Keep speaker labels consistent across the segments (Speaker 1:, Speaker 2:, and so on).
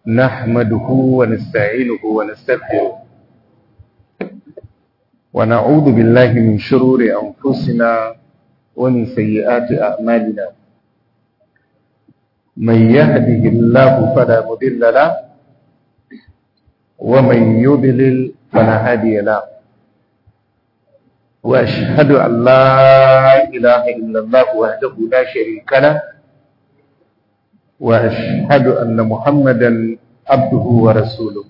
Speaker 1: نحمده ونستعينه ونستغفره ونعوذ بالله من شرور أنفسنا ومن سيئات أعمالنا من يهده الله فلا مضل له ومن يضلل فلا هادي له وأشهد أن لا إله إلا الله وحده لا شريك له وأشهد أن محمدا عبده ورسوله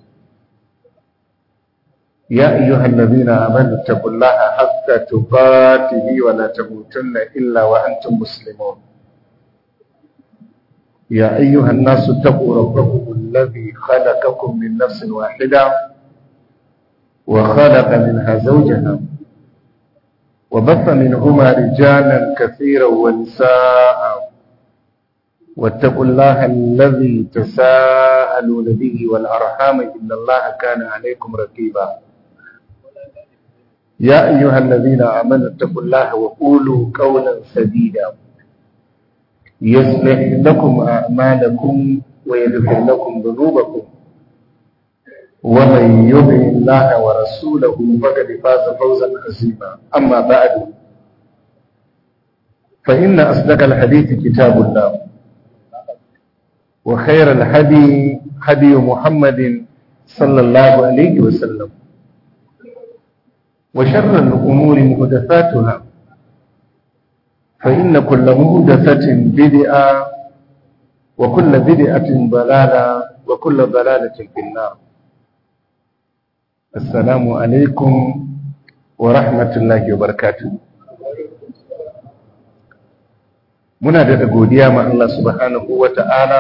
Speaker 1: يا أيها الذين آمنوا اتقوا الله حق تقاته ولا تموتن إلا وأنتم مسلمون يا أيها الناس اتقوا ربكم الذي خلقكم من نفس واحدة وخلق منها زوجها وبث منهما رجالا كثيرا ونساء واتقوا الله الذي تساءلون به والأرحام إن الله كان عليكم رقيبا يا أيها الذين آمنوا اتقوا الله وقولوا قولا سديدا يصلح لكم أعمالكم ويغفر لكم ذنوبكم ومن يطع الله ورسوله فقد فاز فوزا عظيما أما بعد فإن أصدق الحديث كتاب الله وخير الهدي هدي محمد صلى الله عليه وسلم وشر الأمور محدثاتها فإن كل محدثة بدعة وكل بدعة ضلالة وكل ضلالة في النار السلام عليكم ورحمة الله وبركاته muna da godiya ma Allah subhanahu wa ta'ala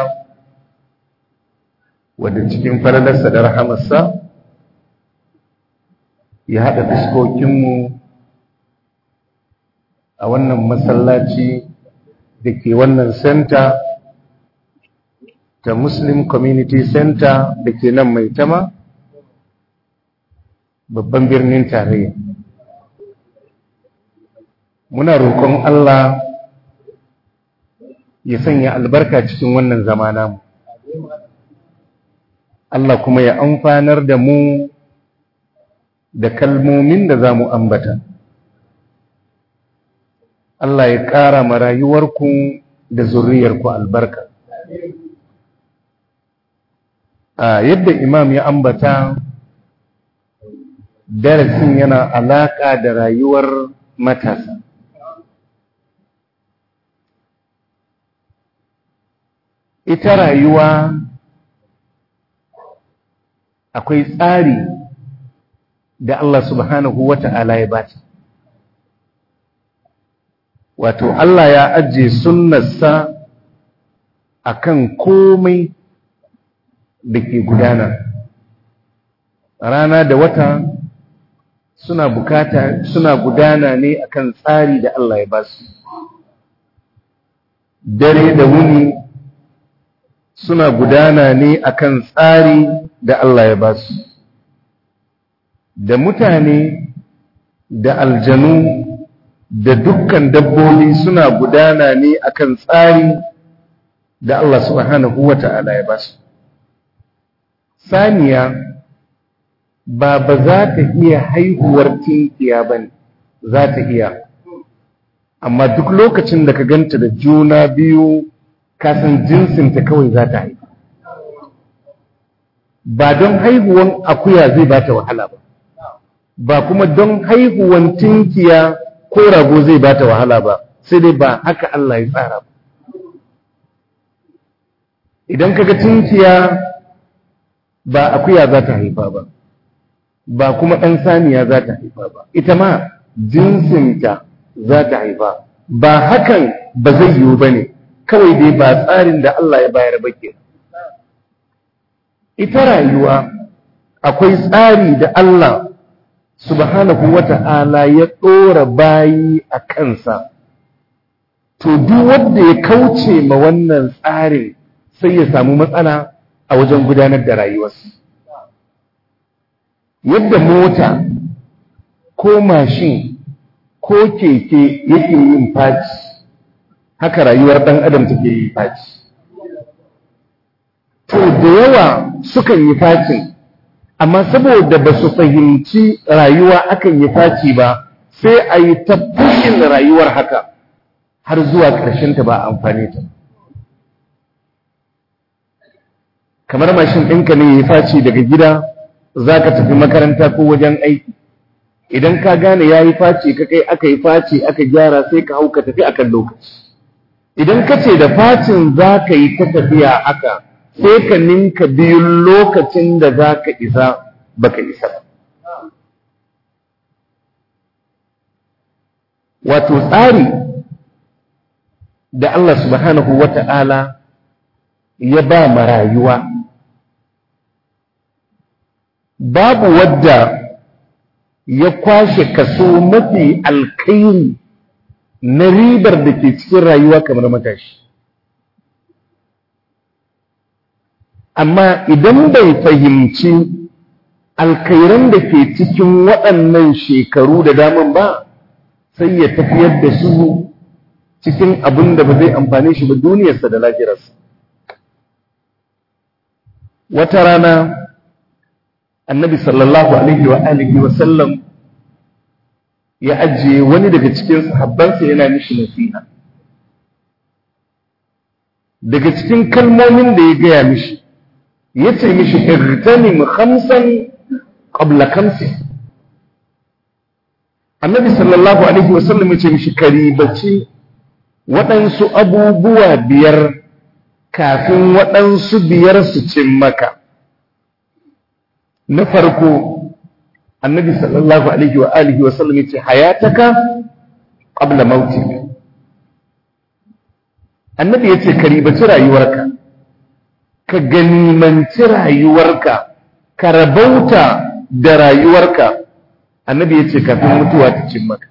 Speaker 1: wadda cikin falalarsa da rahamarsa ya haɗa fuskokinmu a wannan masallaci da ke wannan center ta Muslim Community Center da ke nan mai tama babban birnin tarayya muna roƙon Allah ya sanya albarka cikin wannan zama namu Allah kuma ya amfanar da mu da kalmomin da za mu ambata Allah ya ƙara ma rayuwarku da zurriyarku albarka a yadda imam ya ambata darasin yana alaƙa da rayuwar matasa ita rayuwa akwai tsari da Allah subhanahu wa ta'ala ya bata wato Allah ya ajiye sunnarsa akan komai da ke gudana rana da wata suna bukata suna gudana ne akan tsari da Allah ya basu dare da wuni suna gudana ne akan tsari da Allah ya basu da mutane da aljanu da dukkan dabbobi suna gudana ne akan tsari da Allah subhanahu wata'ala ya basu saniya ba ba za ta iya haihuwar tinkiya ba ne za ta iya amma duk lokacin da ka ganta da juna biyu kasan jinsinta kawai za ta haifu ba don haihuwan akuya zai ba ta wahala ba ba kuma don haihuwan tinkiya ko rago zai ba ta wahala ba sai dai ba haka Allah ya tsara ba idan kaga tinkiya ba akuya za ta haifa ba ba kuma ɗan saniya za ta haifa ba ita ma jinsinta za ta haifa ba hakan ba zai yiwu ba ne kawai dai ba tsarin da Allah ya bayar ba ke ita rayuwa akwai tsari da Allah subhanahu wata'ala ya ɗora bayi a kansa to duk wanda ya kauce ma wannan tsarin sai ya samu matsala a wajen gudanar da rayuwarsa yadda mota ko mashin ko keke yake yin faci haka rayuwar ɗan adam take yi faci to da yawa sukan yi facin amma saboda ba su fahimci rayuwa akan yi faci ba sai a yi ta fushin rayuwar haka har zuwa ƙarshen ta ba amfani ta kamar mashin ɗinka ne ya yi faci daga gida za ka tafi makaranta ko wajen aiki idan ka gane ya yi faci ka kai aka yi faci aka gyara sai ka hau ka tafi akan lokaci idan ka ce da facin za ka yi ta tafiya haka sai ka ninka biyun lokacin da za ka isa baka isa ba wato tsari da Allah subhanahu wa ta'ala ya ba ma rayuwa babu wadda ya kwashe kaso mafi alkairi na ribar da ke cikin rayuwa kamar matashi amma idan bai fahimci alkairan da ke cikin waɗannan shekaru da daman ba sai ya tafiyar da su cikin abin da ba zai amfane shi ba duniyarsa da lafiyarsa wata rana annabi sallallahu alaihi wa alihi wa sallam ya ajiye wani daga cikin sahabbansa yana mishi nasiha daga cikin kalmomin da ya gaya mishi ya ce mishi irtanim khamsan qabla khamsin annabi sallallahu alaihi wa sallam ya ce mishi karibaci waɗansu abubuwa biyar kafin waɗansu biyar su cin maka na farko annabi sallallahu alaihi wa alihi wa sallam yace hayataka qabla mautik annabi yace ka ribaci rayuwarka ka ganimanci rayuwarka ka rabauta da rayuwarka annabi yace kafin mutuwa ta cin maka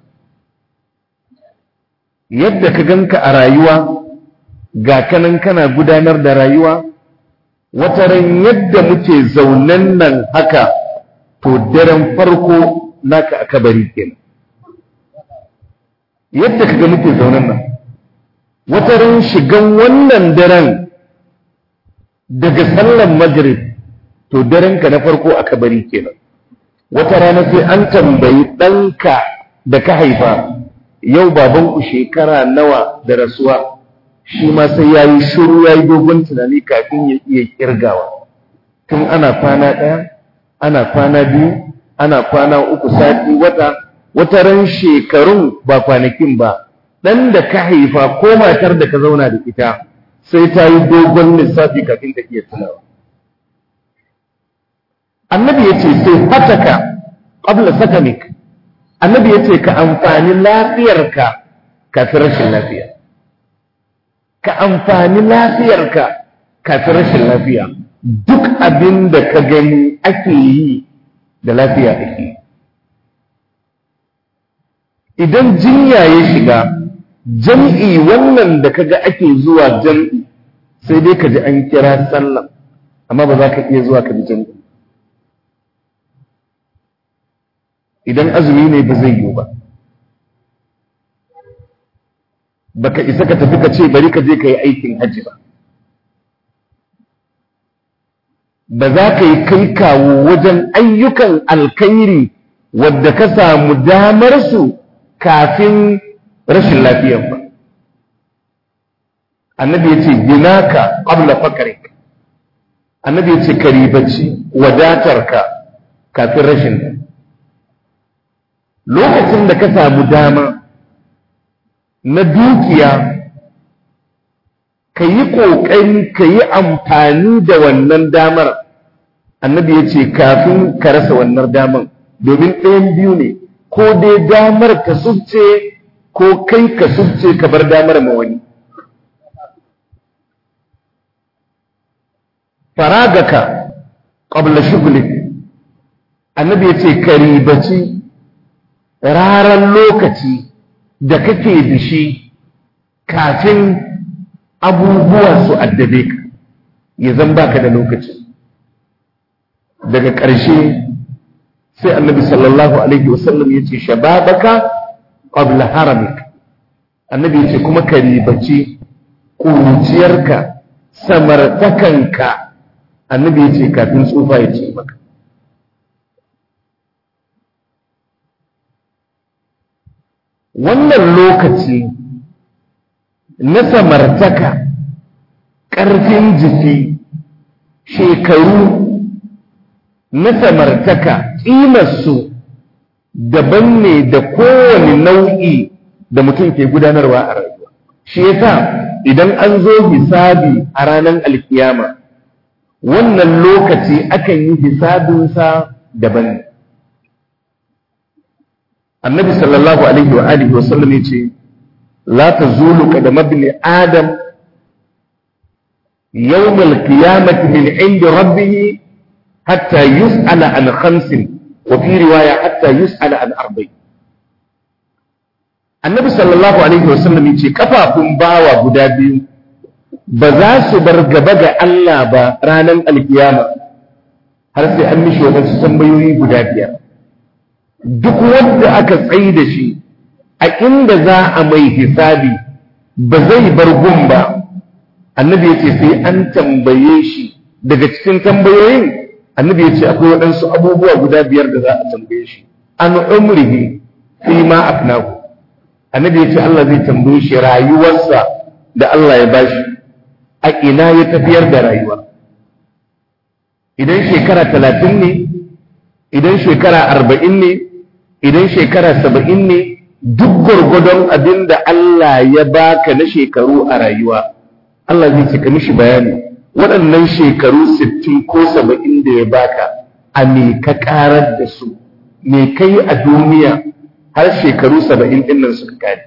Speaker 1: yadda ka ganka a rayuwa ga kanan kana gudanar da rayuwa wata ran yadda muke zaunen nan haka to daren farko naka a kabari kenan yadda kaga muke zaunen nan wata ran shigan wannan daren daga sallan maghrib to daren ka na farko a kabari kenan wata rana sai an tambayi ɗanka da ka haifa yau babanku shekara nawa da rasuwa shi ma sai ya yi shuru ya yi dogon tunani kafin ya iya kirgawa tun ana kwana ɗaya ana kwana biyu ana kwana uku sati wata wata ran shekarun ba kwanakin ba ɗan da ka haifa ko matar da ka zauna da ita sai ta yi dogon lissafi kafin ta iya tunawa annabi ya ce sai fataka ƙabla sakamik annabi ya ce ka amfani lafiyarka kafin rashin lafiya ka amfani lafiyarka kafin rashin lafiya duk abin da ka gani ake yi da lafiya ake idan jinya ya shiga jam'i wannan da kaga ake zuwa jam'i sai dai ka ji an kira sallah amma ba za ka iya zuwa ka bi jam'i idan azumi ne ba zai yiwu ba baka isa ka tafi ka ce bari ka je ka yi aikin hajji ba ba za ka yi kai kawo wajen ayyukan alkairi wadda ka samu damar su kafin rashin lafiyar ba annabi ya ce ginaka qabla faqrik annabi ya ce karibaci wadatarka kafin rashin lokacin da ka samu dama na dukiya ka yi ƙoƙari ka yi amfani da wannan damar annabi ya ce kafin ka rasa wannan damar domin ɗayan biyu ne ko dai damar ka subce ko kai ka subce ka bar damar ma wani faragaka ƙabla shugulik annabi ya ce ka ribaci raran lokaci da kake da shi kafin abubuwa su addabe ka ya zan baka da lokaci daga ƙarshe sai annabi sallallahu alaihi wasallam ya ce shababaka qabla haramik annabi ya ce kuma ka ribaci ƙuruciyarka samartakanka annabi ya ce kafin tsufa ya ce maka wannan lokaci na samartaka ƙarfin jiki shekaru na samartaka ƙimarsu daban ne da kowane nau'i da mutum ke gudanarwa a rayuwa shi yasa idan an zo hisabi a ranar alkiyama wannan lokaci akan yi hisabinsa daban ne annabi sallallahu alaihi wa alihi wasallam ya ce la tazulu qadama ibn adam يوم القيامة من عند ربه حتى يسأل عن خمس وفي رواية حتى يسأل عن أربع النبي صلى الله عليه وسلم يقول كفاكم باوا غدابي بزاس برغبغ الله با ranar alkiyama har sai an mishi wadansu tambayoyi guda biyar duk wanda aka tsayi da shi a inda za a mai hisabi ba zai bar gun ba annabi ya ce sai an tambaye shi daga cikin tambayoyin annabi ya ce akwai waɗansu abubuwa guda biyar da za a tambaye shi an umrihi fi ma afnahu annabi ya ce Allah zai tambaye shi rayuwarsa da Allah ya bashi a ina ya tafiyar da rayuwa idan shekara talatin ne idan shekara arba'in ne idan shekara saba'in ne duk gwargwadon abin da Allah ya baka na shekaru a rayuwa Allah zai cika mishi bayani waɗannan shekaru sittin ko saba'in da ya baka a me ka ƙarar da su me kai a duniya har shekaru saba'in ɗin nan suka kare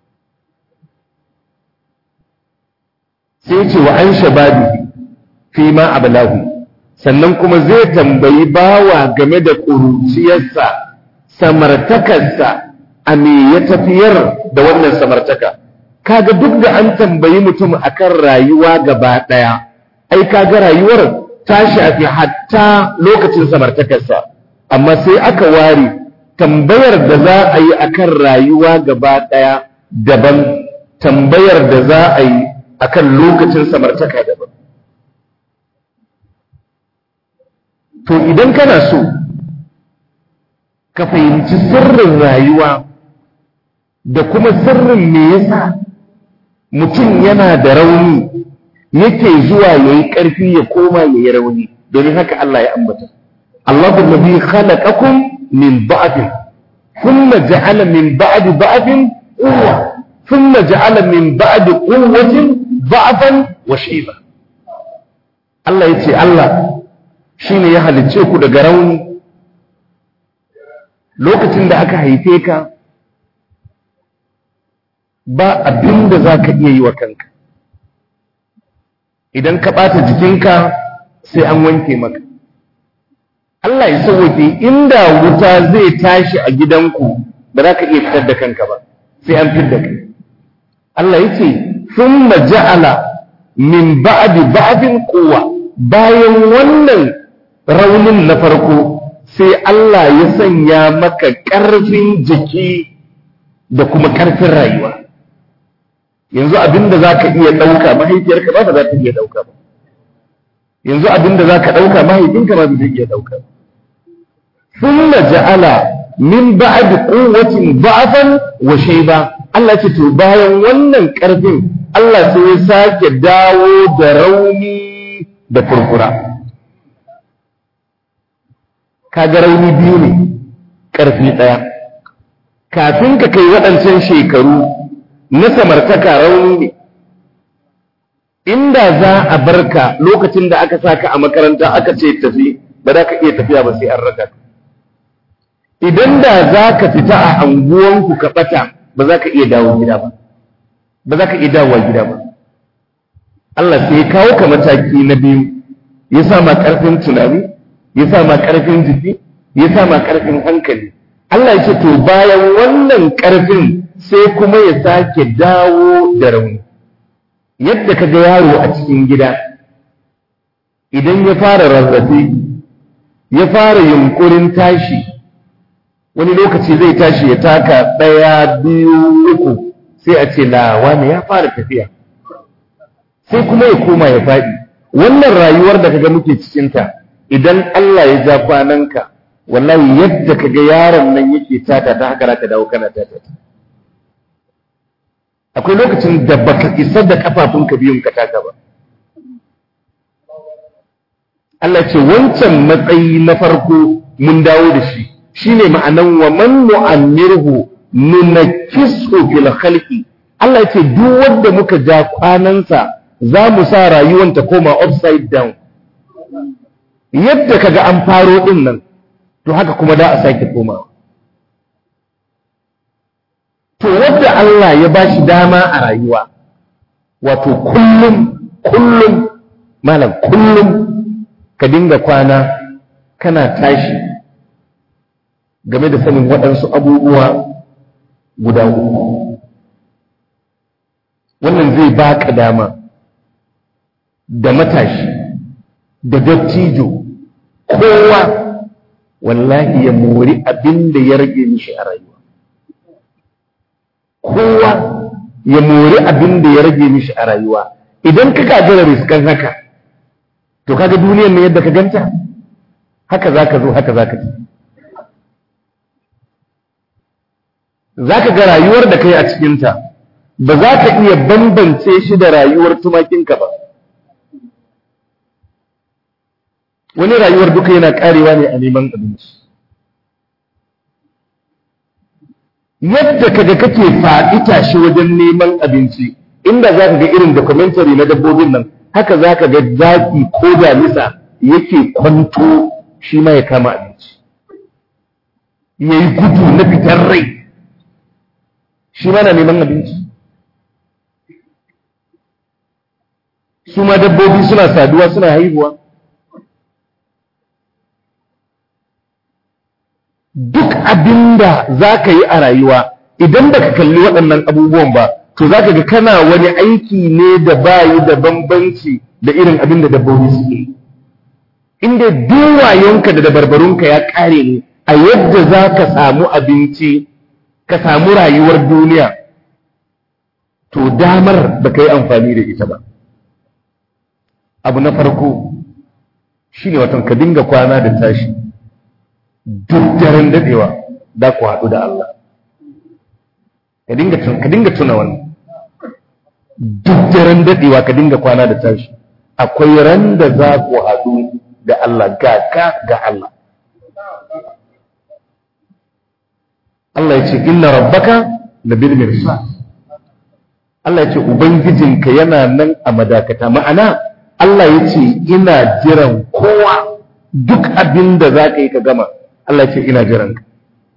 Speaker 1: sai ce wa an shababi fi ma abalahu sannan kuma zai tambayi bawa game da ƙuruciyarsa samartakarsa a me ya tafiyar da wannan samartaka kaga duk da an tambayi mutum akan rayuwa gaba ɗaya ai kaga rayuwar ta shafi hatta lokacin samartakarsa amma sai aka ware tambayar da za a yi akan rayuwa gaba ɗaya daban tambayar da za a yi akan lokacin samartaka daban to idan kana so ka fahimci sirrin rayuwa da kuma sirrin me yasa mutum yana da rauni yake zuwa ya yi ƙarfi ya koma ya yi rauni domin haka Allah ya ambata Allahu nabi khalaqakum min ba'din thumma ja'ala min ba'di ba'din quwwa thumma ja'ala min ba'di quwwatin ba'dan wa shayba Allah yace Allah shine ya halicce ku daga rauni lokacin da aka haife ka ba abin da za ka iya yi wa kanka idan ka ɓata jikinka sai an wanke maka Allah ya sauwake inda wuta zai tashi a gidanku ba za ka iya fitar da kanka ba sai an fitar da kai Allah ya ce sun ja'ala min ba'di ba'din kowa bayan wannan raunin na farko sai Allah ya sanya maka ƙarfin jiki da kuma ƙarfin rayuwa yanzu abinda za ka iya ɗauka mahaifiyarka ba ba za ta iya ɗauka ba yanzu abinda za ka ɗauka mahaifinka ba zai iya ɗauka ba sun ja'ala min ba'ad quwwatin ba'afan wa shayba Allah ce to bayan wannan ƙarfin Allah sai ya sake dawo da rauni da furfura kaga rauni biyu ne ƙarfi ɗaya kafin ka kai waɗancan shekaru na samartaka rauni ne inda za a barka lokacin da aka saka a makaranta aka ce tafi ba za ka iya tafiya ba sai an raka idan da za ka fita a anguwanku ka ɓata ba za ka iya dawo gida ba ba za ka iya dawowa gida ba Allah sai ya kawo ka mataki na biyu ya sa ma ƙarfin tunani ya sa ma ƙarfin jiki ya sa ma ƙarfin hankali Allah ya ce to bayan wannan ƙarfin sai kuma ya sake dawo da rauni yadda ka ga yaro a cikin gida idan ya fara rarrafe ya fara yunkurin tashi wani lokaci zai tashi ya taka ɗaya biyu uku sai a ce lawa ne ya fara tafiya sai kuma ya koma ya faɗi wannan rayuwar da kaga muke cikinta idan Allah ya ja kwananka wallahi yadda kaga yaron nan yake tata ta haka ka dawo kana tata akwai lokacin da baka isa da kafafunka biyun ka taka ba Allah ce wancan matsayi na farko mun dawo da shi shine ma'anan wa man nu'ammirhu nunakkisu fil khalqi Allah ce duk wanda muka ja kwanansa za mu sa rayuwar ta koma upside down yadda kaga an faro din nan to haka kuma da a sake koma to wanda Allah ya bashi dama a rayuwa wato kullum kullum malam kullum ka dinga kwana kana tashi game da sanin waɗansu abubuwa guda uku wannan zai baka dama da matashi da dattijo kowa wallahi ya mori abin da ya rage mishi a rayuwa kowa ya mori abin da ya rage mishi a rayuwa idan ka gagara riskan haka to kaga duniyar ne yadda ka ganta haka zaka zo haka zaka ci zaka ga rayuwar da kai a cikinta ba za ka iya bambance shi da rayuwar tumakinka ba wani rayuwar duka yana karewa ne a neman abinci yadda kaga kake faɗi tashi wajen neman abinci inda za ka ga irin documentary na dabbobin nan haka za ka ga zaki ko damisa yake kwanto shi ma ya kama abinci ya yi gudu na fitar rai shi ma na neman abinci su ma dabbobi suna saduwa suna haihuwa duk abinda za ka yi a rayuwa idan ba ka kalli waɗannan abubuwan ba to za ka ga kana wani aiki ne da bayi da bambanci da irin abin da dabbobi suke inda duwayonka da dabarbarunka ya ƙare ne a yadda za ka samu abinci ka samu rayuwar duniya to damar ba ka yi amfani da ita ba abu na farko shi ne watan ka dinga kwana da tashi duk daren dadewa da ku haɗu da Allah ka dinga tuna wannan duk daren dadewa ka dinga kwana da tashi akwai ran da za ku haɗu da Allah ga ka ga Allah Allah ya ce inna rabbaka labil mirsad Allah ya ce ubangijinka yana nan a madakata ma'ana Allah ya ce ina jiran kowa duk abin da za ka yi ka gama Allah ya ce ina jiran ka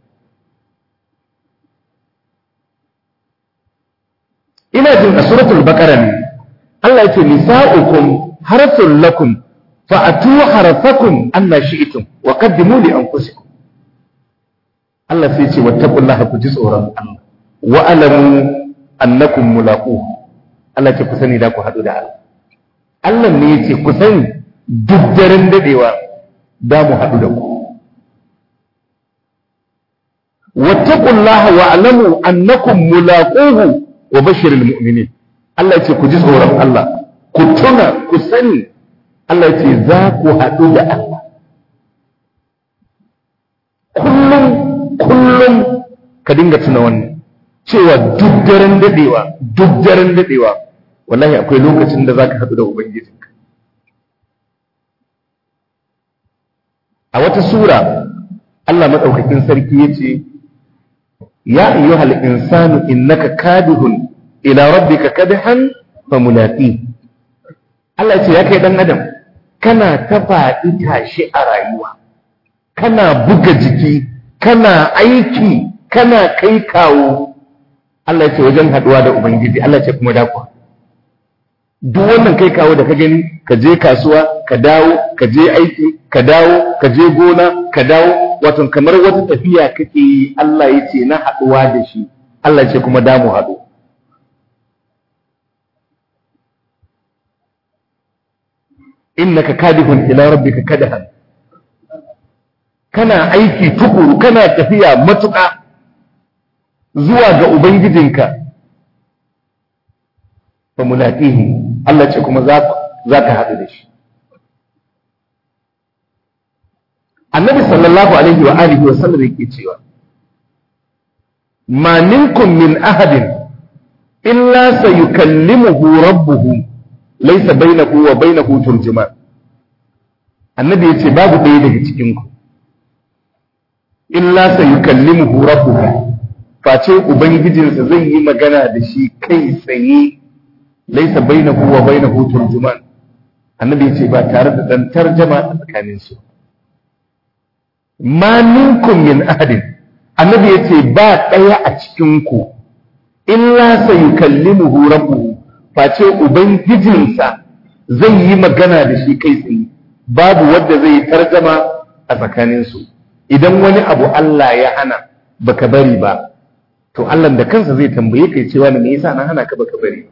Speaker 1: ina jin a suratul baqara ne Allah ya ce nisa'ukum harthul lakum fa'atu harthakum anna shi'tum wa qaddimu li anfusikum Allah sai ce wattaqullaha ku ji tsoron Allah wa alamu annakum mulaquhu Allah ce ku sani da ku haɗu da Allah Allah ne yace ku sani duk daren dadewa da mu haɗu da ku wattaqullaha wa alamu annakum mulaquhu wa bashiril mu'minin Allah yace ku ji tsoron Allah ku tuna ku sani Allah yace za ku haɗu da Allah kullum kullum ka dinga tuna wannan cewa duk daren dadewa duk daren dadewa wallahi akwai lokacin da zaka haɗu da ubangijinka a wata sura Allah madaukakin sarki yace ya ayyuhal insanu innaka kadihun ila rabbika kadhan famulaqi Allah yace ya kai dan adam kana ta faɗi tashi a rayuwa kana buga jiki kana aiki kana kai kawo Allah ce wajen haduwa da Ubangiji Allah ce kuma dakwa duk wannan kai kawo da ka gani ka je kasuwa ka dawo ka je aiki ka dawo ka je gona ka dawo wato kamar wata tafiya kake yi Allah ya ce na haduwa da shi Allah ce kuma damu haɗu innaka kadihun ila rabbika kadahan kana aiki tukuru kana tafiya matuƙa zuwa ga ubangijinka fa mulaqihi Allah ce kuma za za ka haɗu da shi annabi sallallahu alaihi wa alihi wa sallam yake cewa ma minkum min ahadin illa sayukallimuhu rabbuhu laysa bainahu wa bainahu turjuman annabi yace babu ɗaya daga cikin ku illa sayukallimuhu rabbuhu face ubangijinsa zai yi magana da shi kai tsaye laysa bainahu wa bainahu turjuman annabi yace ba tare da dan tarjama a tsakaninsu ma minkum min ahadin annabi yace ba ɗaya a cikin ku illa sayukallimuhu rabbuhu face ubangijinsa zai yi magana da shi kai tsaye babu wanda zai tarjama a tsakaninsu idan wani abu Allah ya hana baka bari ba to Allah da kansa zai tambaye kai cewa me yasa na hana ka baka bari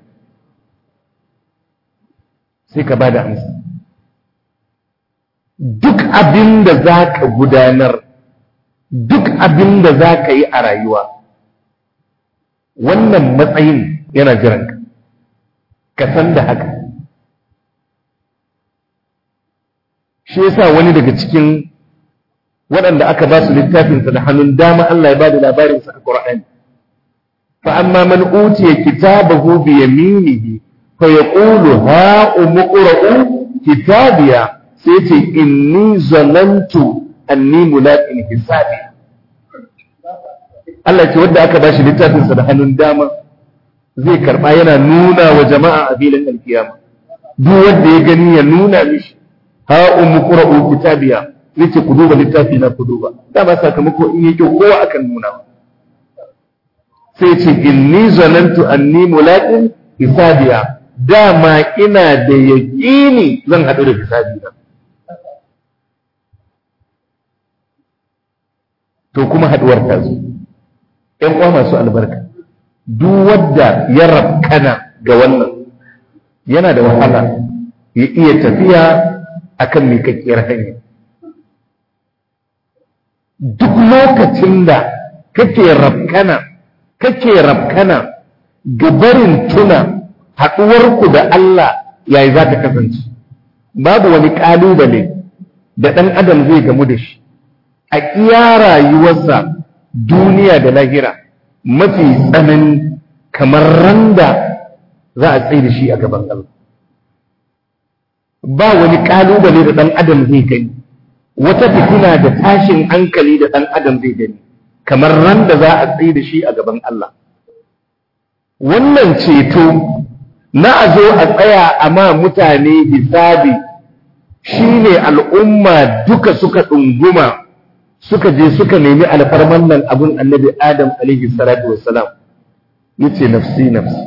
Speaker 1: sai ka bada amsa duk abin da za ka gudanar duk abin da za ka yi a rayuwa wannan matsayin yana jiranka ka san da haka shi yasa wani daga cikin waɗanda aka ba su littafinsa da hannun dama Allah ya ba da labarinsa a Qur'ani fa amma man utiya kitabahu bi yaminihi fa yaqulu ha umqra'u kitabiya sai ce inni zanantu anni mulaqin hisabi Allah ce wanda aka bashi littafinsa da hannun dama zai karba yana nuna wa jama'a a filin alkiyama duk wanda ya gani ya nuna mishi ha ummu qra'u kitabiya yace ku duba littafi na ku duba dama sakamako in yake kowa akan nuna sai ce inni zanantu anni mulaqin hisabiya dama ina da yaƙini zan haɗu da hisabi na to kuma haɗuwar ta zo ‘yan uwa masu albarka duk wadda ya rabkana ga wannan yana da wahala ya iya tafiya akan miƙaƙƙiyar hanya duk lokacin da kake rabkana kake rabkana ga barin tuna haɗuwarku da Allah yayi za ta kasance babu wani ƙalubale da ɗan adam zai gamu da shi a iya rayuwarsa duniya da lahira mafi tsanani kamar randa za a tsaye da shi a gaban Allah ba wani ƙalubale da ɗan adam zai gani wata fitina da tashin hankali da ɗan adam zai gani kamar randa za a tsaye da shi a gaban Allah wannan ceto na a zo a tsaya a ma mutane hisabi shine al'umma duka suka ɗunguma suka je suka nemi alfarman nan abin annabi adam alaihi salatu wassalam yace nafsi nafsi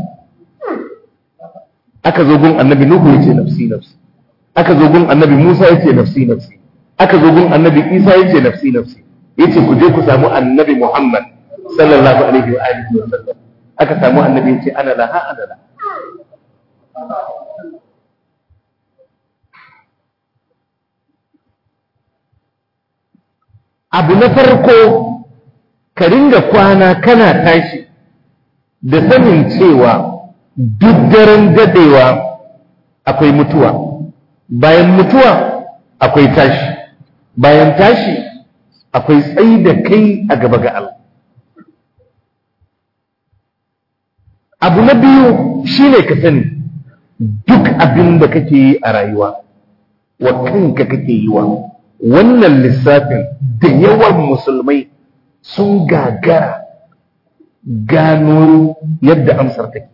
Speaker 1: aka zo gun annabi nuhu yace nafsi nafsi aka zo gun annabi musa yace nafsi nafsi aka zo gun annabi isa yace nafsi nafsi yace ku je ku samu annabi muhammad sallallahu alaihi wa alihi wa sallam aka samu annabi yace ana laha ana laha abu na farko ka ringa kwana kana tashi da sanin cewa duk daren dadewa akwai mutuwa bayan mutuwa akwai tashi bayan tashi akwai tsayi da kai a gaba ga Allah abu na biyu shine ka sani duk abin da kake yi a rayuwa wa kanka kake yi wa wannan lissafin da yawan musulmai sun gagara gano yadda amsar take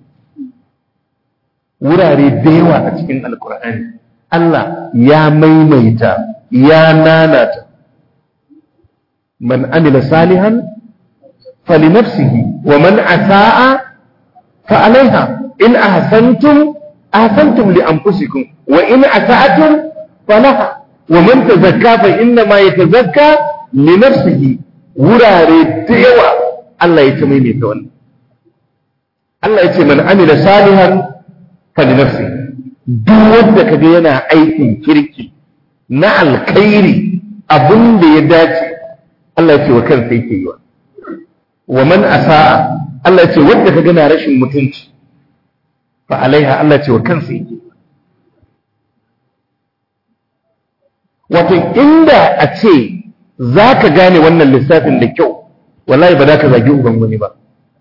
Speaker 1: wurare da yawa a cikin alkur'ani Allah ya maimaita ya nanata man amila salihan falinafsihi wa man asa'a fa alaiha in ahsantum ahsantum li anfusikum wa in asa'tum falaha ومن تزكى فإنما يتزكى لنفسه wurare da yawa Allah ya ta maimaita wannan Allah ya ce man amila salihan fali nafsi duk wanda kaga yana aikin kirki na alkhairi abin da ya dace Allah ya ce wa kansa yake yi wa wa man asaa Allah ya ce wanda kaga na rashin mutunci fa alaiha Allah ya ce wa kansa yake wato inda a ce za ka gane wannan lissafin da kyau wallahi ba za ka zagi uban wani ba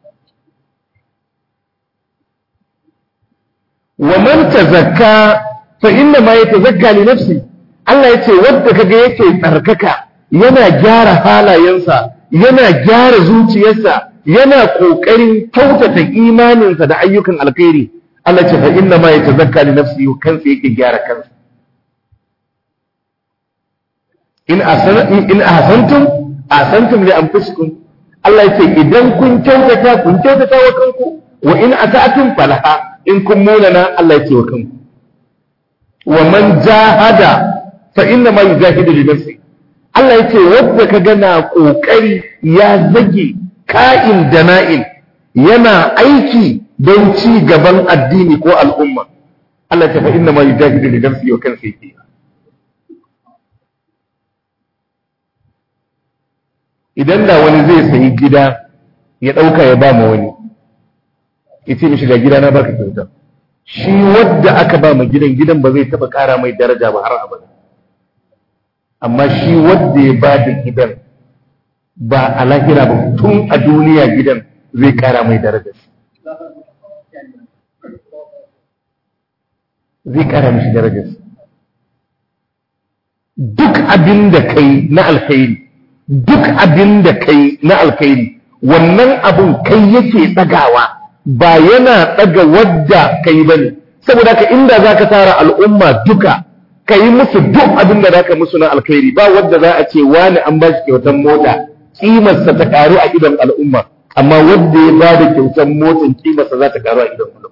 Speaker 1: wa man tazakka fa inna ma yatazakka li nafsi Allah yace wanda kaga yake tsarkaka yana gyara halayensa yana gyara zuciyarsa yana kokarin kyautata imaninsa da ayyukan alkhairi Allah ce fa inna ma yatazakka li nafsi kansa yake gyara kansa in in ahsantum ahsantum li anfusikum Allah yace idan kun kyautata kun kyautata wa kanku wa in asa'tum falaha in kun munana Allah yace wa kanku wa man jahada fa inna ma yujahidu li nafsi Allah yace wanda kaga na kokari ya zage ka'in da na'in yana aiki don ci gaban addini ko al'umma Allah ta fa inna ma yujahidu li nafsi wa kansa yake idan da wani zai sayi gida ya ɗauka ya ba ma wani ya ce mishi ga gida na baka kyauta shi wadda aka ba ma gidan gidan ba zai taɓa ƙara mai daraja ba har abada amma shi wadda ya ba da gidan ba a lahira ba tun a duniya gidan zai ƙara mai daraja zai ƙara mishi darajar duk abin da kai na alkhairi duk abin da kai na alkhairi wannan abun kai yake ɗagawa ba yana ɗaga wadda kai ba ne saboda ka inda za ka tara al'umma duka ka yi musu duk abin da za ka musu na alkhairi ba wadda za a ce wani an ba shi kyautar mota ƙimarsa ta ƙaru a idon al'umma amma wadda ya ba da kyautar motar ƙimarsa za ta ƙaru a idon al'umma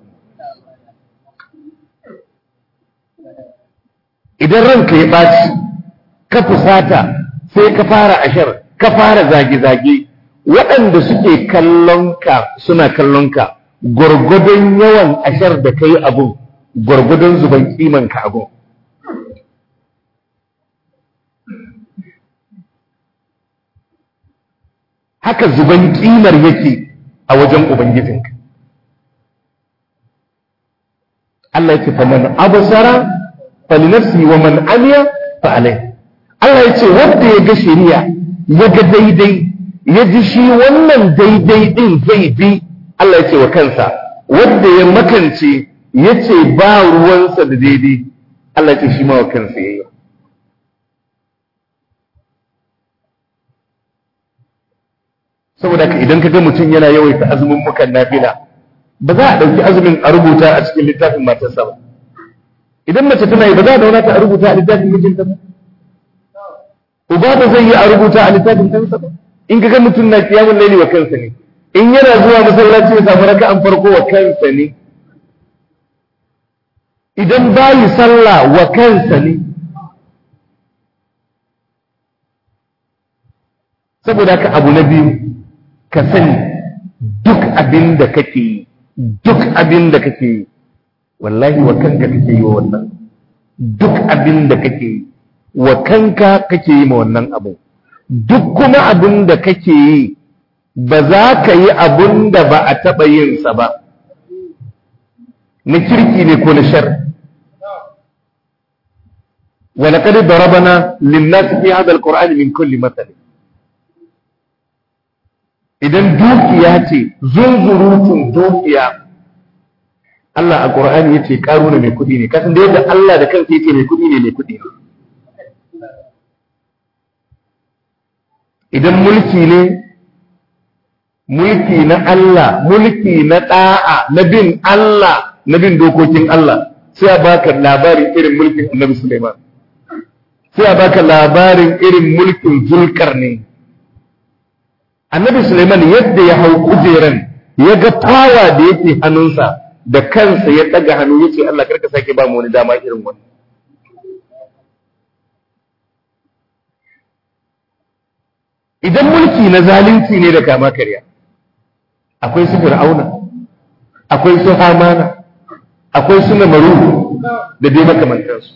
Speaker 1: idan ranka ya ɓaci ka fusata sai ka fara ashar ka fara zage-zage waɗanda suke kallonka suna kallonka gwargwadon yawan ashar da ka yi abun gwargwadon zuban kimanka abun haka zuban kimar yake a wajen ubangijinka Allah ya ce faman abusara falinafsi wa man amiya fa alai Allah ya ce wanda ya ga shari'a ya ga daidai ya ji shi wannan daidai din zai bi Allah ya ce wa kansa wanda ya makance ya ce ba ruwansa da daidai Allah ya ce shi ma wa kansa ya yi saboda ka idan ka ga mutum yana yawaita azumin mukan nafila ba za a ɗauki azumin a rubuta a cikin littafin matarsa ba idan mace tana yi ba za a dauna ta a rubuta a littafin mijinta ba uba ba zai yi a rubuta a littafin kansa ba in ka ga mutum na kiyamun laili wa kansa ne in yana zuwa masallaci ya samu raka'an farko wa kansa ne idan bayi sallah wa kansa ne saboda ka abu na biyu ka sani duk abin da kake yi duk abin da kake yi wallahi wa kanka kake yi wa wannan duk abin da kake yi wa kanka kake yi ma wannan abu duk kuma abin da kake yi ba za ka yi abin da ba a taɓa yinsa ba na kirki ne ko na shar ولقد ضربنا للناس في هذا القرآن من كل مثل idan dukiya ce zunzurutun dukiya Allah a Qur'ani yace karuna mai kudi ne kasan da yadda Allah da kansa yace mai kudi ne mai kudi ne idan mulki ne mulki na Allah mulki na da'a na bin Allah na bin dokokin Allah sai a baka labarin irin mulkin Annabi Sulaiman sai a baka labarin irin mulkin Zulkarnain annabi Suleiman yadda ya hau kujeran ya ga fawa da yake hannunsa da kansa ya ɗaga hannu ya ce Allah karka sake ba mu wani dama irin wani idan mulki na zalunci ne da kama karya akwai su fir'auna akwai su hamana akwai su namaru da dai makamantansu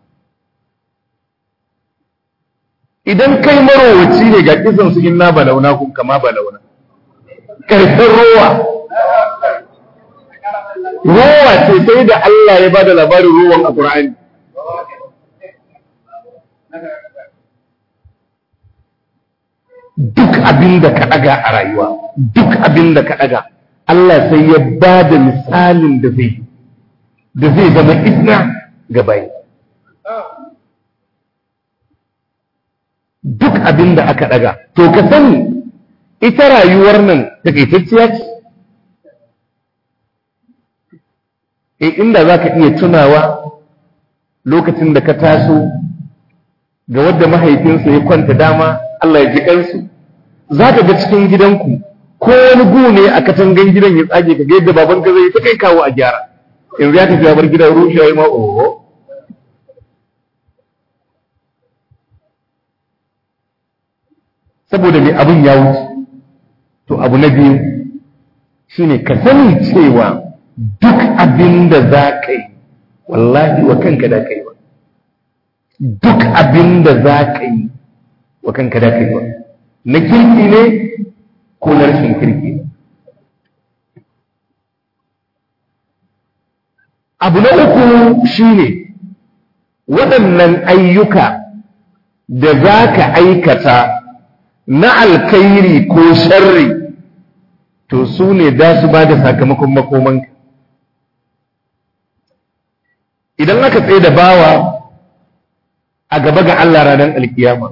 Speaker 1: idan kai marowaci ne ga kisan su inna balauna kun kama balauna karfin rowa rowa ce sai da Allah ya bada labarin rowan a Qur'ani abin da ka ɗaga a rayuwa duk abin da ka ɗaga Allah sai ya ba da misalin da zai da zai zama izna ga bayi duk abin da aka ɗaga to ka sani ita rayuwar nan takaitacciya ce e inda za ka iya tunawa lokacin da ka taso ga wadda mahaifinsa ya kwanta dama Allah ya ji kansu za ka ga cikin gidanku ko wani gu ne a katangan gidan ya tsage ka ga yadda baban ka zai ta kai kawo a gyara yanzu ya tafi bar gidan rushe ya ma oho saboda mai abin ya wuce to abu na biyu shine ka sani cewa duk abin da za ka yi wallahi wa kanka da ka yi ba duk abin da za ka yi wa kanka da ka yi ba na kirki ne ko na rashin kirki ne abu na uku shine waɗannan ayyuka da za ka aikata na alkairi ko sharri to su ne da su ba da sakamakon makomanka idan aka tsaye da bawa a gaba ga Allah ranar alkiyama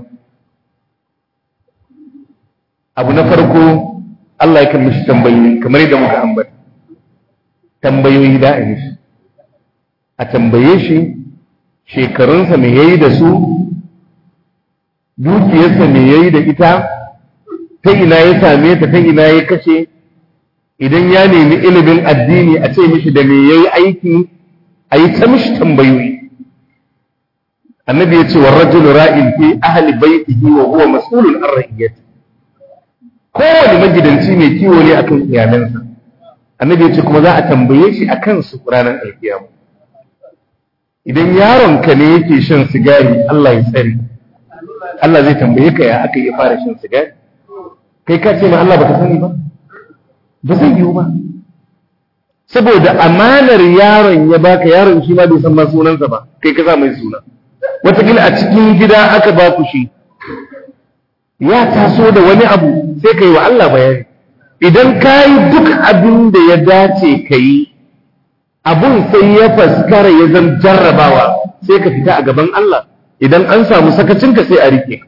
Speaker 1: abu na farko Allah ya mishi tambayoyi kamar yadda muka ambata tambayoyi da a mishi a tambaye shi shekarunsa me yayi da su dukiyarsa me yayi da ita ta ina ya same ta ta ina ya kashe idan ya nemi ilimin addini a ce mishi da me yayi aiki a yi ta mishi tambayoyi annabi ya ce wa rajulu ra'in fi ahli baitihi wa huwa mas'ulun an ra'iyati kowane magidanci mai kiwo ne akan iyalansa annabi ya ce kuma za a tambaye shi akan su ranar alkiyama idan yaron ka ne yake shan sigari Allah ya tsare Allah zai tambaye ka ya aka yi fara shan sigari kai ka ce ma Allah baka sani ba ba zai yiwu ba saboda amanar yaron ya baka yaron shi ma bai san ma sunansa ba kai ka sa mai suna wataƙila a cikin gida aka ba ku shi ya taso da wani abu sai ka yi wa Allah bayani idan ka yi duk abin da ya dace ka yi abun sai ya faskara ya zan jarrabawa sai ka fita a gaban Allah idan an samu sakacinka sai a rike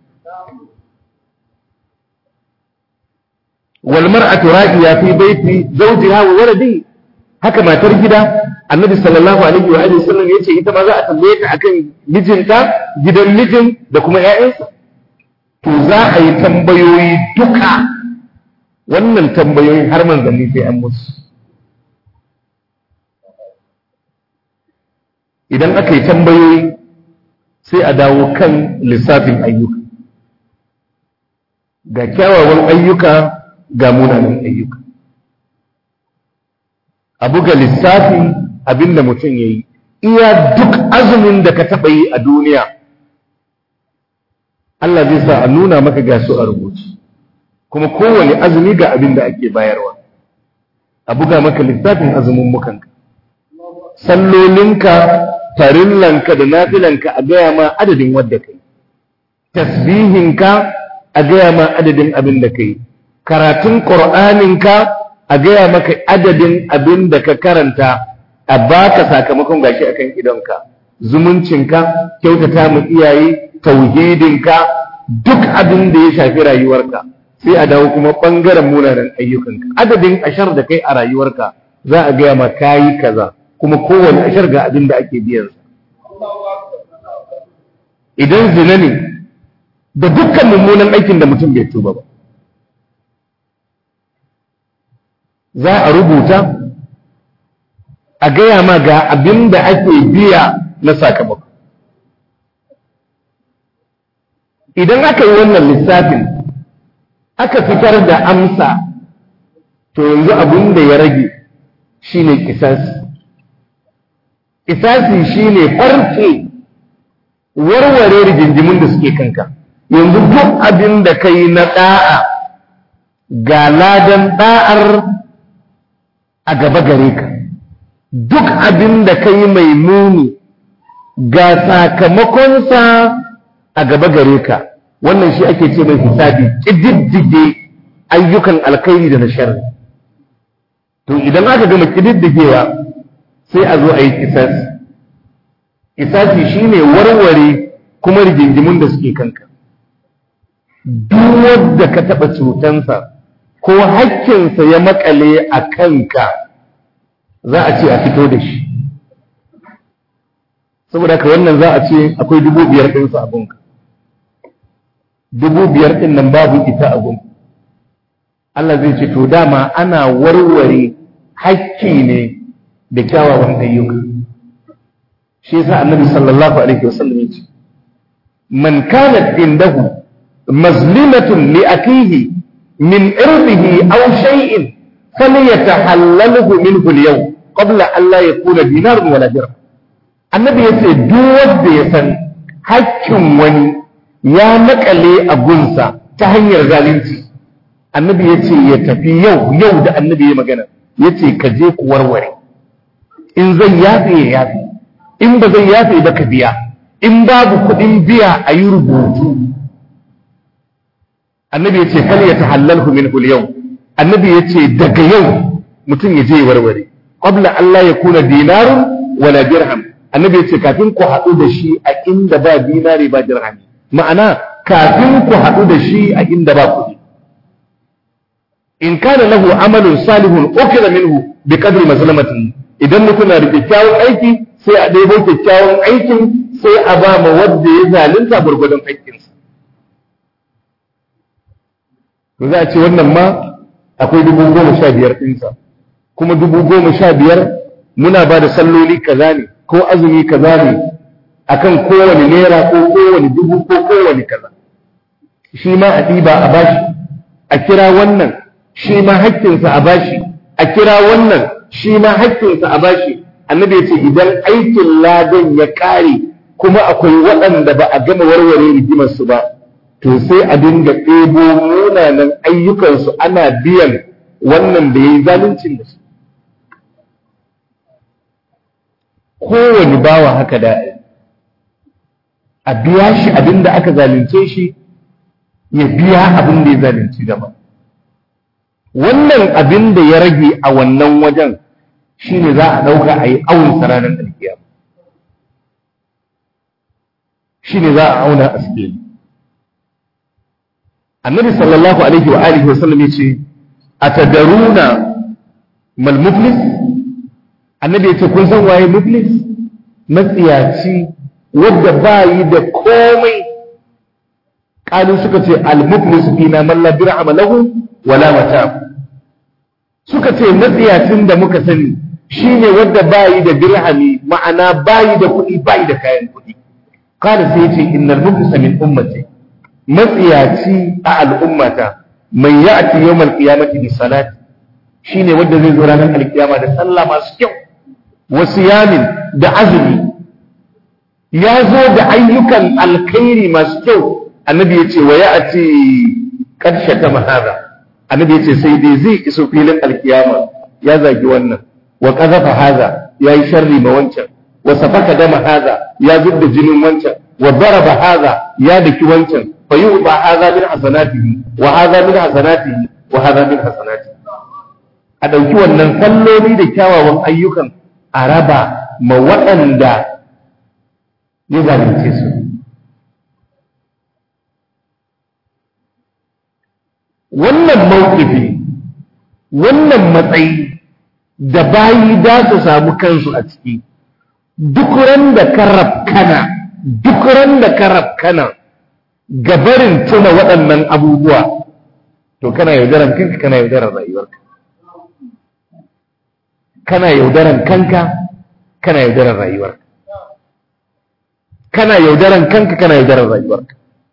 Speaker 1: wal mar'atu ra'iya fi baiti zawjiha wa waladihi haka matar gida annabi sallallahu alaihi wa alihi sallam yace ita ma za a tambaye ta akan mijinta gidan mijin da kuma ƴaƴansa to za a yi tambayoyi duka wannan tambayoyi har manzanni sai an musu idan aka yi tambayoyi sai a dawo kan lissafin ayyuka ga kyawawan ayyuka ga munanan ayyuka a buga lissafin abin da mutum ya yi iya duk azumin da ka taɓa yi a duniya Allah zai sa a nuna maka ga su a rubuci kuma kowane azumi ga abin da ake bayarwa a buga maka lissafin azumin mukanka sallolinka farillanka da nafilanka a gaya ma adadin wadda kai tasbihinka a gaya ma adadin abin da kai karatun ƙur'aninka a gaya maka adadin abin da ka karanta a baka sakamakon gashi akan idonka zumuncinka kyautata mu iyaye tauhidinka duk abin da ya shafi rayuwarka sai a dawo kuma ɓangaren munanan ayyukanka adadin ashar da kai a rayuwarka za a gaya ma kayi kaza kuma kowane ashar ga abin da ake biyansa idan zina ne da dukkan mummunan aikin da mutum bai tuba ba za a rubuta a gaya ma ga abin da ake biya na sakamako idan aka yi wannan lissafin aka fitar da amsa to yanzu abin da ya rage shine kisasi kisasi shine farce warware rigingimin da suke kanka yanzu duk abin da ka yi na ɗa'a ga ladan ɗa'ar a gaba gare ka duk abin da ka yi mai muni ga sakamakonsa a gaba gare ka wannan shi ake ce mai hisabi ƙididdige ayyukan alkhairi da na sharri to idan aka gama ƙididdigewa sai a zo a yi kisasi kisasi shine warware kuma rigingimun da suke kanka duk wanda ka taɓa cutansa ko hakkinsa ya makale a kanka za a ce a fito da shi saboda ka wannan za a ce akwai dubu biyar ɗinsa abinka dubu biyar ɗin nan babu ita abin Allah zai ce to dama ana warware hakki ne da kyawawan ayyuka shi yasa annabi sallallahu alaihi wasallam yace man kanat indahu mazlimatun li akihi min irdihi aw shay'in falyatahallalhu minhu al-yawm qabla an la yakuna dinarun wala dirham annabi yace duk wanda ya san hakkin wani ya makale a gunsa ta hanyar zalunci annabi yace ya tafi yau yau da annabi ya magana yace ka je ku warware in zan yafe ya yafe in ba zan yafe ba ka biya in babu kuɗin biya a yi rubutu annabi ya ce fal ya tahallalhu min yau annabi ya ce daga yau mutum ya je ya warware qabla Allah ya kuna dinarun wala dirham annabi ya ce kafin ku haɗu da shi a inda ba dinari ba dirham ma'ana kafin ku haɗu da shi a inda ba kuɗi in kana lahu amalun salihun ukira minhu bi qadri mazlamatihi idan mutum na da kyakkyawan aiki sai a ɗebo kyakkyawan aikin sai a ba ma wanda ya zalunta gwargwadon aikinsa to za a ce wannan ma akwai dubu goma sha biyar ɗinsa kuma dubu goma sha biyar muna ba da salloli kaza ne ko azumi kaza ne akan kowane naira ko kowane dubu ko kowane kaza shi ma a ɗiba a bashi a kira wannan shi ma hakkinsa a bashi a kira wannan shi ma hakkinsa a bashi annabi ya ce idan aikin ladan ya ƙare kuma akwai waɗanda ba a gama warware rigimarsu ba to sai a dinga ɗebo munanan ayyukansu ana biyan wannan da ya yi zaluncin da su kowane bawa haka da a biya shi abin da aka zalunce shi ya biya abin da ya zalunci gaba wannan abin da ya rage a wannan wajen shi ne za a ɗauka a yi awon ranar alkiyama shi ne za a auna a sikeli annabi sallallahu alaihi wa alihi wasallam yace atadaruna mal muflis annabi yace kun san waye muflis matsiyaci wanda bayi da komai kalu suka ce al muflis fina man la dirham lahu wala mata suka ce matsiyacin da muka sani shine wanda bayi da dirhami ma'ana bayi da kuɗi bayi da kayan kuɗi kada sai yace innal muflisa min ummati matsiyaci a al'ummata mai ya'ti yawmal qiyamati bi salati shine wanda zai zo ranar alkiyama da sallah masu kyau wa siyamin da azumi ya zo da ayyukan alkhairi masu kyau annabi ya ce wa ya'ti karshe ta mahada annabi ya ce sai dai zai iso filin alkiyama ya zagi wannan wa qazafa haza yayi sharri ma wancan wa safaka dama haza ya zubda jinin wancan wa daraba haza ya daki wancan فيؤبى هذا من حسناته وهذا من حسناته وهذا من حسناته a ɗauki wannan salloli da kyawawan ayyukan a raba ma waɗanda ya zalunce su wannan mawkifi wannan matsayi da bayi da su samu kansu a ciki duk ran da ka rafkana duk ran da ka rafkana gabarin tuna waɗannan abubuwa to kana yaudaran kanka kana yaudaran rayuwarka kana yaudaran kanka kana yaudaran rayuwarka kana yaudaran kanka kana yaudaran rayuwarka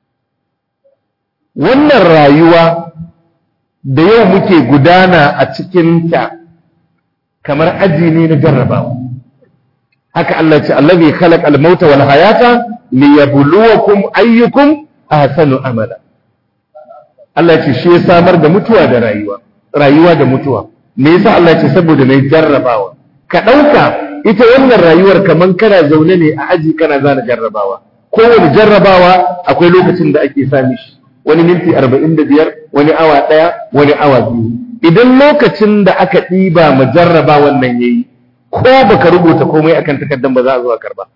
Speaker 1: wannan rayuwa da yau muke gudana a cikinta kamar aji ne na jarrabawa haka Allah ce allazi khalaqa al-mauta wal hayata liyabluwakum ayyukum ahsanu amala Allah ce shi ya samar da mutuwa da rayuwa rayuwa da mutuwa me yasa Allah ce saboda mai jarrabawa ka dauka ita wannan rayuwar kaman kana zaune ne a aji kana zana jarrabawa kowane jarrabawa akwai lokacin da ake sami shi wani minti arba'in da biyar wani awa ɗaya wani awa biyu idan lokacin da aka ɗiba ma jarraba wannan ya yi ko baka rubuta komai akan takardar ba za a zo a karba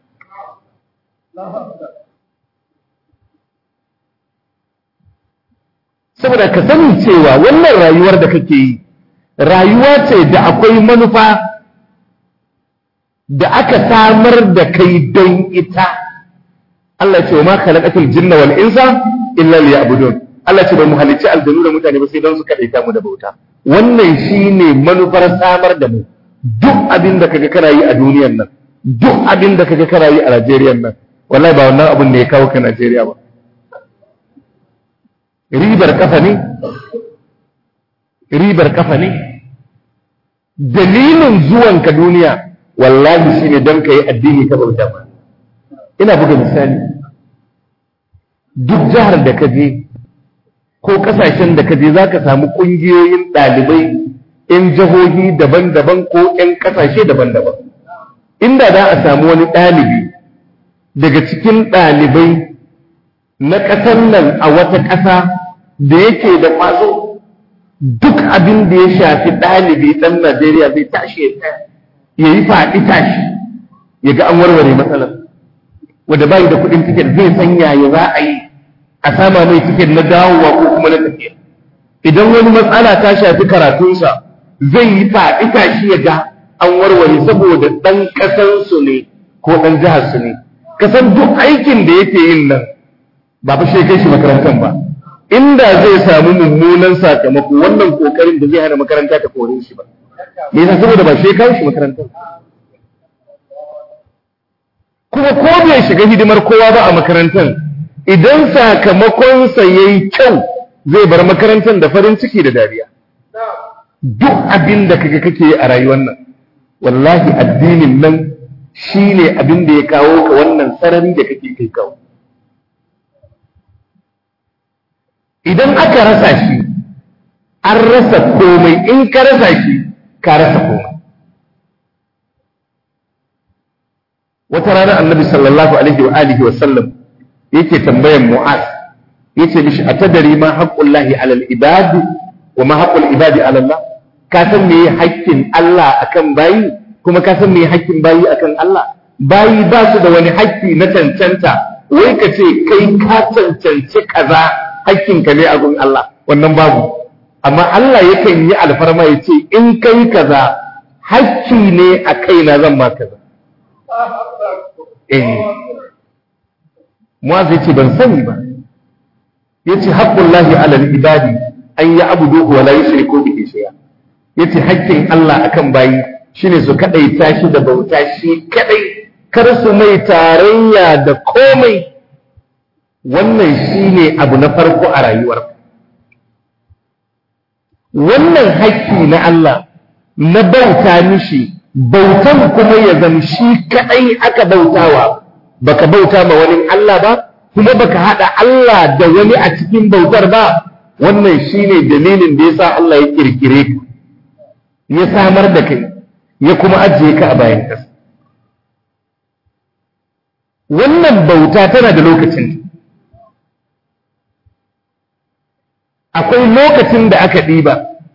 Speaker 1: saboda ka sani cewa wannan rayuwar da kake yi rayuwa ce da akwai manufa da aka samar da kai don ita Allah ce wa ma khalaqatul jinna wal insa illa liya'budun Allah ce ba mu halicci aljanu da mutane ba sai don su kadaita mu da bauta wannan shine manufar samar da mu duk abin da kaga kana yi a duniyar nan duk abin da kaga kana yi a Najeriya nan wallahi ba wannan abin da ya kawo ka Najeriya ba ribar kafa ne ribar kafa ne dalilin zuwanka duniya wallahi shine don ka yi addini ka bauta ba ina buga misali duk jihar da ka je ko kasashen da ka je za ka samu ƙungiyoyin ɗalibai 'yan jihohi daban-daban ko 'yan kasashe daban-daban inda za a samu wani ɗalibi daga cikin ɗalibai na ƙasar nan a wata ƙasa da yake da ƙwazo duk abin da ya shafi ɗalibi ɗan Najeriya zai tashi ya yi faɗi tashi ya ga an warware matsalar wanda bayi da kuɗin tiket zai san yaya za a yi a sama mai tiket na dawowa ko kuma na tafiya idan wani matsala ta shafi karatunsa zai yi faɗi tashi ya ga an warware saboda ɗan ƙasansu ne ko ɗan jiharsu ne kasan duk aikin da yake yin nan ba fa shi kai shi makarantar ba inda zai samu mummunan sakamako wannan kokarin da zai hana makaranta ta kore shi ba me yasa saboda ba shi kai shi makarantar kuma ko bai shiga hidimar kowa ba a makarantar idan sakamakonsa yayi kyau zai bar makarantar da farin ciki da dariya duk abin da kaga kake a rayuwar nan wallahi addinin nan shine abin da ya kawo ka wannan sarari da kake kai kawo idan aka rasa shi an rasa komai in ka rasa shi ka rasa komai wata rana annabi sallallahu alaihi wa alihi wa sallam yake tambayan mu'az yace mishi atadari ma haqqullahi alal ibad wa ma haqqul ibadi ala Allah ka san me haƙƙin Allah akan bayi kuma ka san me haƙƙin bayi akan Allah bayi ba su da wani haƙƙi na cancanta wai ka ce kai ka cancanci kaza hakkinka ne a gun Allah wannan babu amma Allah yakan yi alfarma ya ce in kai kaza hakki ne a kaina zan ma kaza eh mu'az yace ban sani ba yace haqqullahi ala al-ibadi an ya'buduhu wa la yushriku bihi shay'a yace hakkin Allah akan bayi shine su kadaita shi da bauta shi kadai kar su mai tarayya da komai wannan shine abu na farko a rayuwar wannan haƙƙi na Allah na bauta mishi bautan kuma ya zama shi kaɗai aka bautawa baka bauta ma wani Allah ba kuma baka haɗa Allah da wani a cikin bautar ba wannan shine dalilin da yasa Allah ya kirkire ka ya samar da kai ya kuma ajiye ka a bayan ƙasa wannan bauta tana da lokacin akwai lokacin da aka ɗiba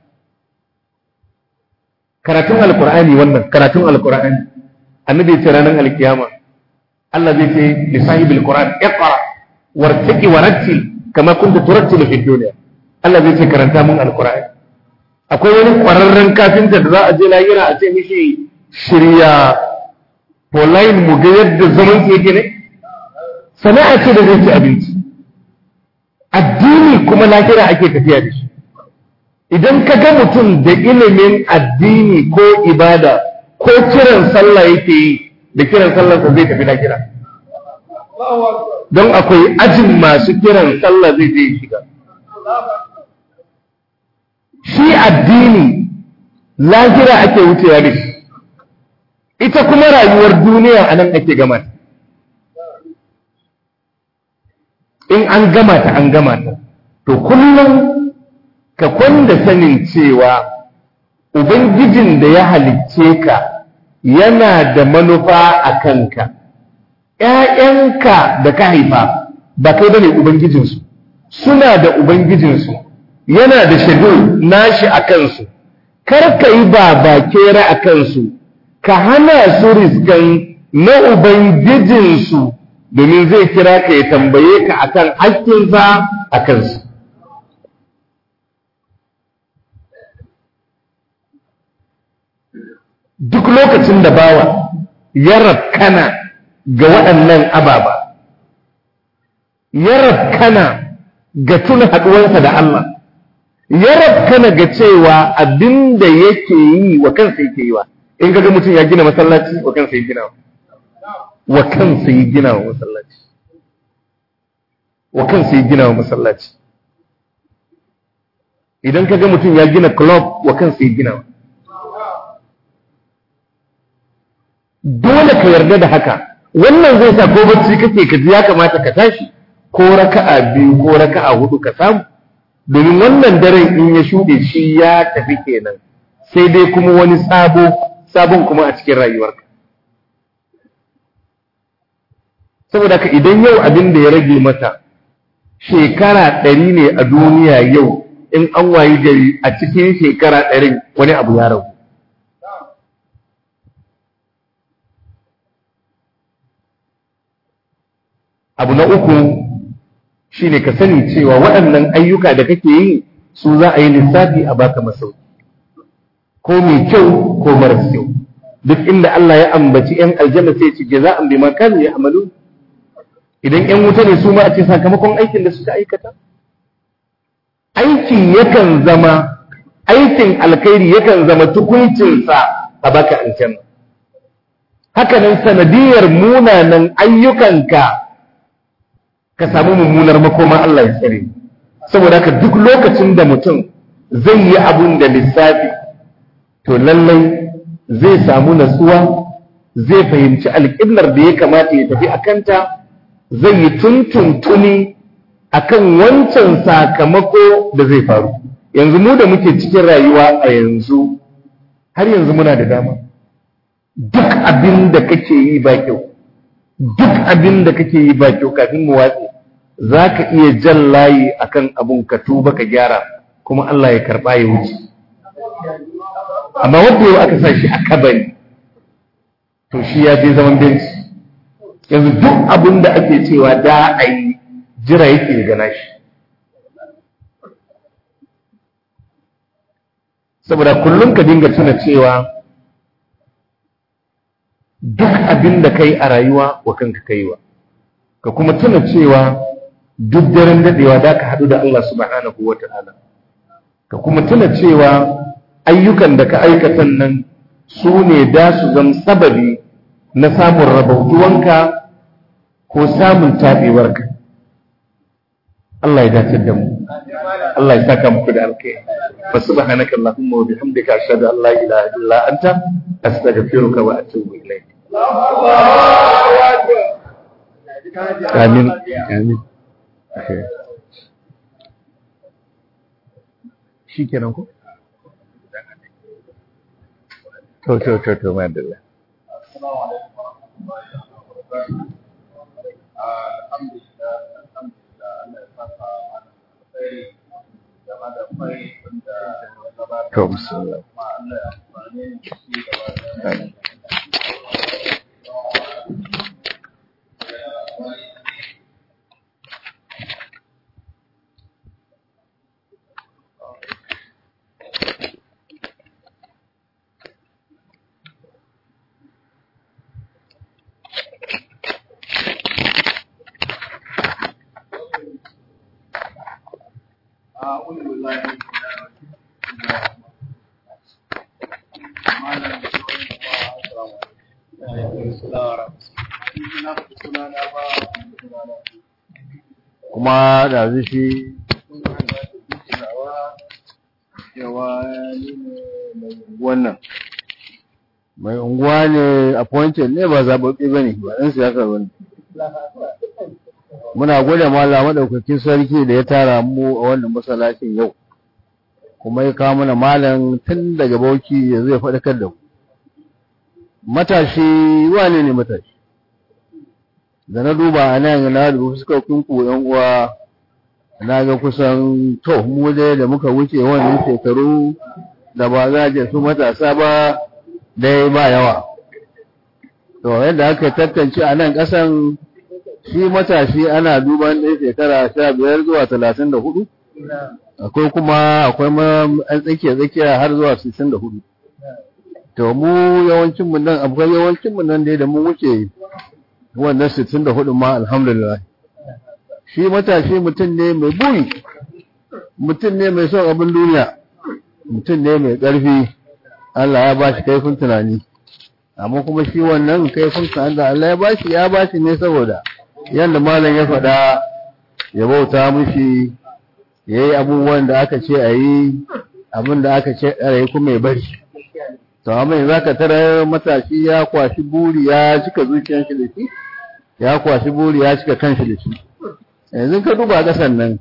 Speaker 1: karatun alkur'ani wannan karatun alkur'ani annabi ya ce ranar alkiyama Allah zai ce li sahibil qur'an iqra wartaqi warattil kama kunta turattilu fid dunya Allah zai ce karanta mun alkur'ani akwai wani kwararren kafinta da za a je lahira a ce mishi shirya line mu ga yadda zaman yake ne sana'a ce da zai ci abinci addini kuma lahira ake tafiya da shi idan ka ga mutum da ilimin addini ko ibada ko kiran sallah yake yi da kiran sallarsa zai tafi lahira don akwai ajin masu kiran sallah zai je shiga shi addini lahira ake wucewa da shi ita kuma rayuwar duniya a nan ake gama in an gama ta an gama ta to kullum ka kwanda sanin cewa ubangijin da ya halicce ka yana da manufa a kanka ‘ya'yanka da ka haifa ba kai bane ubangijinsu suna da ubangijinsu yana da shaidu nashi a kansu kar ka yi ba bakera a kansu ka hana su riskan na ubangijinsu domin zai kira ka ya tambaye ka akan haƙƙinsa a kansu duk lokacin da bawa ya rafkana ga waɗannan ababa ya rafkana ga tuna haɗuwarsa da Allah ya rafkana ga cewa abin da yake yi wa kansa yake yi wa in ga mutum ya gina masallaci wa kansa ya gina wa kansa ya gina wa masallaci wa kansa ya gina wa masallaci idan ka ga mutum ya gina club wa kansa ya gina wa dole ka yarda da haka wannan zai sa ko bacci kake ka ji ya kamata ka tashi ko raka'a biyu ko raka'a hudu ka samu domin wannan daren in ya shuɗe shi ya tafi kenan sai dai kuma wani sabo sabon kuma a cikin rayuwarka saboda ka idan yau abin da ya rage mata shekara ɗari ne a duniya yau in an wayi gari a cikin shekara ɗarin wani abu ya ragu abu na uku shine ka sani cewa waɗannan ayyuka da kake yi su za a yi lissafi a baka masauki ko mai kyau ko maras kyau duk inda Allah ya ambaci ‘yan aljanna sai ce jaza'an bi makanu ya amalu idan ‘yan wuta ne su ma a ce sakamakon aikin da suka aikata aikin yakan zama aikin alkhairi yakan zama tukuncinsa a baka aljanna haka nan sanadiyar munanan ayyukanka ka samu mummunar makoma Allah ya tsare saboda haka duk lokacin da mutum zai yi abun da lissafi to lallai zai samu natsuwa zai fahimci alƙiblar da ya kamata ya tafi a kanta zai yi tuntuntuni akan wancan sakamako da zai faru yanzu mu da muke cikin rayuwa a yanzu har yanzu muna da dama duk abin da kake yi ba kyau duk abin da kake yi ba kyau kafin mu watse za ka iya jan layi akan abun ka tuba ka gyara kuma Allah ya karɓa ya wuce amma wanda yau aka sa shi a kabari to shi ya je zaman benci yanzu duk abin da ake cewa da a yi jira yake gana shi saboda kullum ka dinga tuna cewa duk abin da kai a rayuwa wa kanka kaiwa ka kuma tuna cewa duk daren dadewa da ka haɗu da Allah subhanahu wa ta'ala ka kuma tuna cewa ayyukan da ka aikatan nan su ne da su zama sababi na samun rabautuwanka ko samun taɓewarka Allah ya dace da mu Allah ya saka muku da alkai fa subhanaka allahumma wa bihamdika ashhadu an la ilaha illa anta astaghfiruka wa atubu ilayk amin amin shi kenan ko to to to to madalla to bismillah
Speaker 2: kuma da zai shi wannan mai unguwa ne appointed ne ba zaɓaɓɓe ba ne ba ɗan siyasa ba ne muna gwada mala maɗaukakin sarki da ya tara mu a wannan masallacin yau kuma ya kawo mana malam tun daga bauchi ya zai faɗakar da mu matashi wane ne matashi da na duba a nan na duba fuskokin ku yan uwa na ga kusan to mu dai da muka wuce wannan shekaru da ba za a su matasa ba dai ba yawa to yadda aka tantance a nan ƙasan shi matashi ana duban ɗaya shekara sha biyar zuwa talatin da hudu akwai kuma akwai an tsakiya tsakiya har zuwa sittin da hudu to mu yawancin mu nan akwai yawancin mu nan dai da mun wuce wannan sittin da hudu ma alhamdulillah shi matashi mutum ne mai buri mutum ne mai son abin duniya mutum ne mai ƙarfi Allah ya ba shi kaifin tunani amma kuma shi wannan kaifin tunani da Allah ya ba shi ya ba shi ne saboda yadda malam ya faɗa ya bauta mushi ya yi abubuwan da aka ce a yi abin da aka ce a yi kuma ya bari to amma yanzu aka tara matashi ya kwashi buri ya cika zuciyar shi da shi ya kwashi buri ya cika kanshi da shi yanzu ka duba ƙasan nan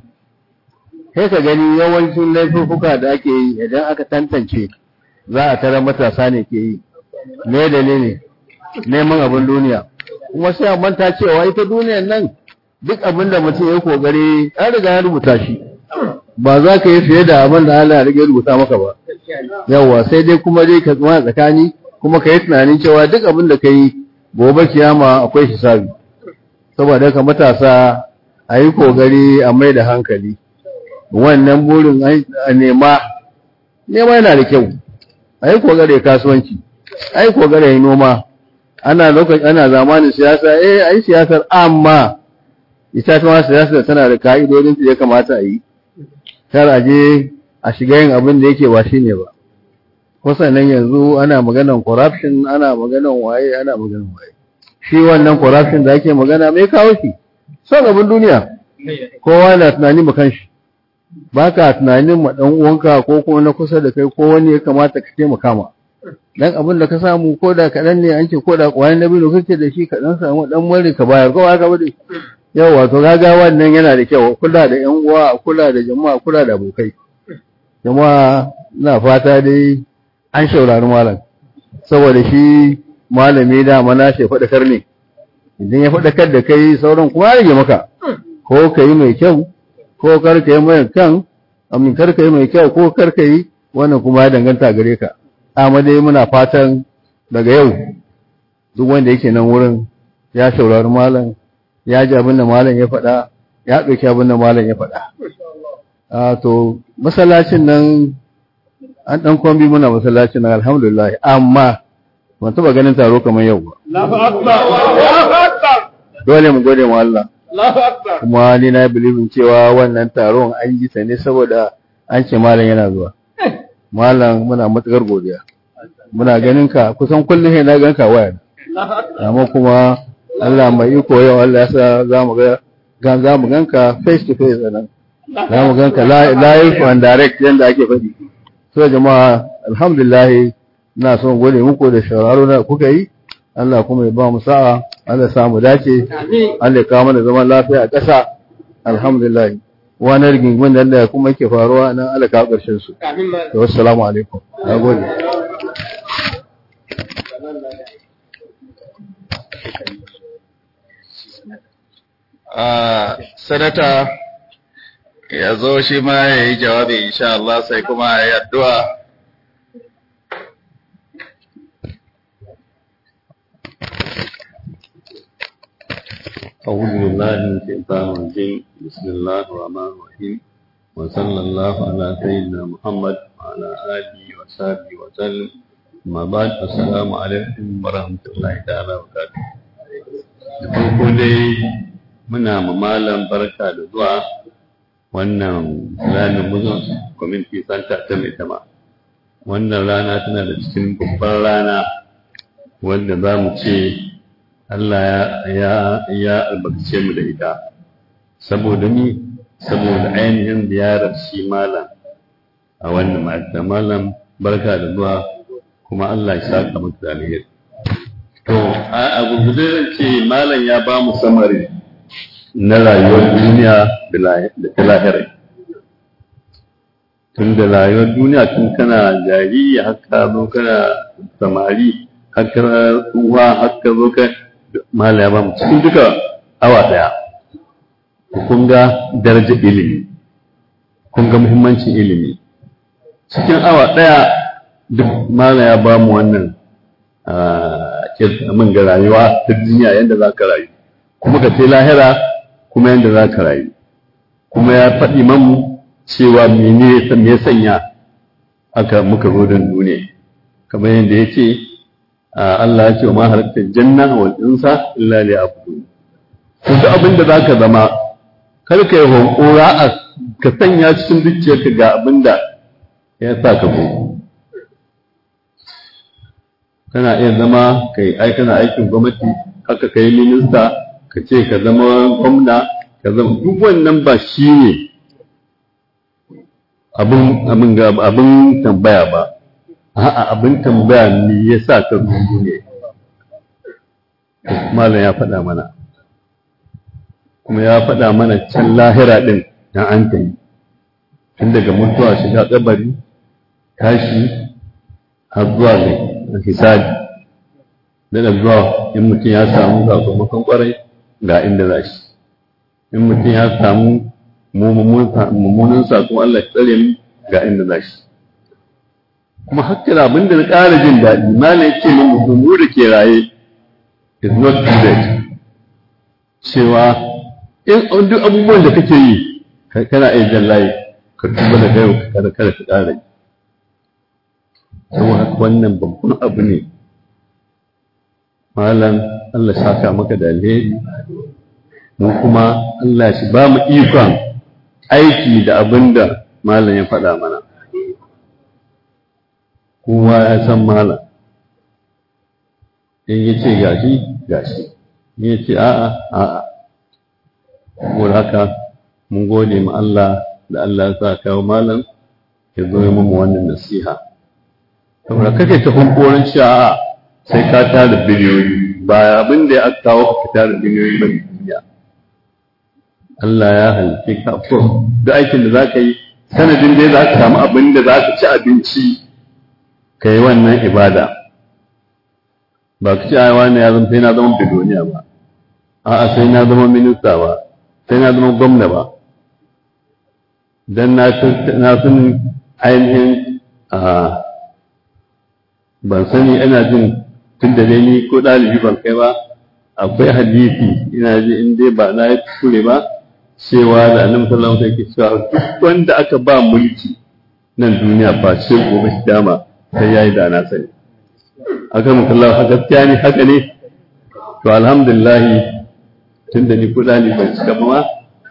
Speaker 2: sai ka gani yawancin laifuka da ake yi idan aka tantance za a tara matasa ne ke yi me dalili neman abin duniya kuma sai a manta cewa ita duniyan nan duk abin da mutum ya kokari an riga ya rubuta shi ba za ka yi fiye da abin da Allah ya riga rubuta maka ba yawa sai dai kuma dai ka tsaya tsakani kuma ka yi tunanin cewa duk abin da ka yi gobe kiyama akwai hisabi saboda ka matasa a yi kokari a mai da hankali wannan burin a nema nema yana da kyau a yi kokari kasuwanci a yi kokari noma ana lokacin ana zamanin siyasa eh a yi siyasar amma ita ta siyasar tana da ka'idodin da ya kamata a yi kar a je a shiga yin abin da yake ba shi ne ba kusan nan yanzu ana maganan corruption ana maganan waye ana maganan waye shi wannan corruption da ake magana mai kawo shi son abin duniya kowa na tunani ma kanshi ba ka tunanin ma dan uwanka ko kuma na kusa da kai ko wani ya kamata ka taimaka ma dan abin da ka samu ko da kaɗan ne an ce ko da ƙwayan na biyu kake da shi ka dan samu dan mari ka bayar ko aka bude yau wato gaga wannan yana da kyau kula da yan uwa kula da jama'a kula da abokai jama'a ina fata dai an shaurari malam saboda shi malami da mana shi faɗakar ne idan ya faɗakar da kai sauran kuma rage maka ko ka yi mai kyau ko kar ka yi mai kan amin kar ka yi mai kyau ko kar ka yi wannan kuma ya danganta gare ka amma dai muna fatan daga yau duk wanda yake nan wurin ya shaurari malam ya ji abin da malam ya faɗa ya ɗauki abin da malam ya faɗa a to masallacin nan an ɗan kwambi muna masallacin nan alhamdulillah amma ban taɓa ganin taro kamar yau ba dole mu gode mu Allah kuma ni na bilibin cewa wannan taron an yi ta ne saboda an ce malam yana zuwa malam muna matukar godiya muna ganin ka kusan kullum sai na ganka waya amma kuma Allah mai iko yau Allah ya sa za mu ga gan za mu ganka face to face anan za mu ganka live and direct yanda ake faɗi so jama'a alhamdulillah ina son gode muku da shawararo da kuka yi Allah kuma ya ba mu sa'a Allah ya mu dace Allah ya kawo mana zaman lafiya a ƙasa alhamdulillah wani rigingimin da Allah kuma yake faruwa nan Allah ka ƙarshen su to assalamu alaikum nagode
Speaker 3: sanata ya zo shi ma ya yi jawabi insha Allah sai kuma ya yi addu'a
Speaker 4: أعوذ بالله من الشيطان الرجيم بسم الله الرحمن الرحيم وصلى الله على سيدنا محمد وعلى آله وصحبه وسلم ما بعد السلام عليكم ورحمة الله تعالى وبركاته da farko dai muna mamalan barka da zuwa wannan ranar muslim community center ta mai tama wannan rana tana da cikin babban rana wanda za mu ce Allah ya ya albarkace mu da ita saboda ni saboda ainihin ziyarar shi malam a wannan ma'aikata malam barka da zuwa kuma Allah ya saka maka da alheri to a gurgurde zan ce malam ya ba mu samari na rayuwar duniya da ta lahira tun da rayuwar duniya tun kana jariri haka zo kana samari haka uwa haka zo ka mala ya ba mu cikin duka awa ɗaya kun ga darajar ilimi kun ga muhimmancin ilimi cikin awa ɗaya duk mala ya ba mu wannan min ga rayuwa ta duniya yadda za ka rayu kuma ka ce lahira kuma yadda za ka rayu kuma ya faɗi mamu cewa mene me ya sanya aka muka zo don duniya kamar yadda ya ce Allah ya ce wa ma halatta janna wal insa illa li abudu duk abin da zaka zama kar ka yi hankora a ka sanya cikin zuciyarka ga abin da ya sa ka zo kana iya zama kai ai kana aikin gwamnati haka kai minista ka ce ka zama gwamna ka zama duk wannan ba shi ne abin abin abin tambaya ba a'a abin tambaya me yasa ka zo ne malam ya faɗa mana kuma ya faɗa mana can lahira ɗin na an ta yi tun daga mutuwa shiga kabari tashi har zuwa ga hisabi da zuwa in mutum ya samu sakamakon kwarai ga inda za shi in mutum ya samu mummunan sakon Allah ya tsare mu ga inda za shi kuma hakkar abin da na ƙara jin daɗi malam ya ce min mutum mu da ke raye is not too late cewa in duk abubuwan da kake yi kana iya jan layi ka tuba da gaiwa ka kada kada ka ƙara yi saboda haka wannan babban abu ne malam Allah saka maka da alheri mu kuma Allah shi ba mu ikon aiki da abin da malam ya faɗa mana kowa ya san malam in ya ce gashi gashi in ya ce a'a a'a saboda haka mun gode ma Allah da Allah ya sa kawo malam ya zo ya mamu wannan nasiha saboda kake ta hunkorin cewa sai ka tara biliyoyi ba abin da ya kawo ka tara biliyoyi ba duniya Allah ya halice ka ko duk aikin da zaka yi sanadin dai za ka samu abin da za ka ci abinci ka yi wannan ibada ba ka ci aiwa ne ya zama sai na zama biloniya ba a'a sai na zama minista ba sai na zama gwamna ba dan na san ainihin ban sani ina jin tun da dai ni ko ɗalibi ban kai ba akwai hadisi ina ji in dai ba na yi kure ba cewa da annabi sallallahu alaihi wasallam cewa duk wanda aka ba mulki nan duniya ba ce gobe dama sai yayi da na sani aka mu kallahu gaskiya ne haka ne to alhamdulillah tun da ni ko ɗalibi ban cika ba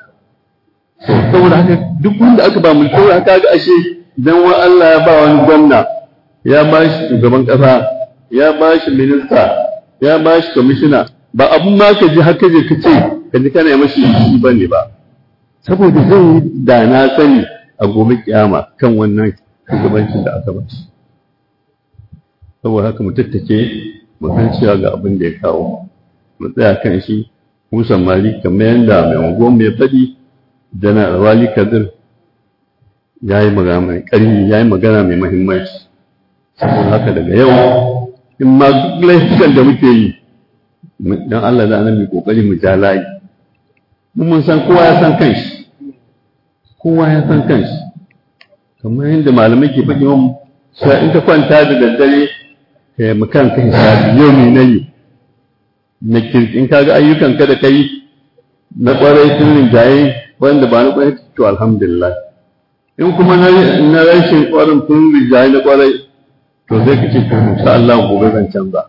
Speaker 4: saboda haka duk wanda aka ba mulki saboda haka ga ashe dan wa Allah ya ba wani gwamna ya ba shi shugaban ƙasa ya ba shi minista ya ba shi kwamishina ba abun ma ka ji haka je ka ce ka ji kana mashi shi ba ne ba saboda zai da na sani a gobe kiyama kan wannan shugabancin da aka ba shi saboda haka mu tattake mu san cewa ga abin da ya kawo mu tsaya kan shi musan mali kamar yadda mai unguwan mai faɗi dana wali kadir ya yi magana mai ƙarfi ya yi magana mai mahimmanci saboda haka daga yau in ma duk laifukan da muke yi don Allah da annabi kokari mu ja layi mun mun san kowa ya san kanshi kowa ya san kanshi kamar yadda malamai ke faɗi mun cewa in ka kwanta da daddare ka yi makan ka hisabi yau ne na yi na kirkin kaga ayyukan ka da kai na kwarai sun rinjaye wanda ba na kwarai to alhamdulillah in kuma na rashin kwarin sun rinjaye na kwarai to zai ka ce to insha Allah gobe zan canza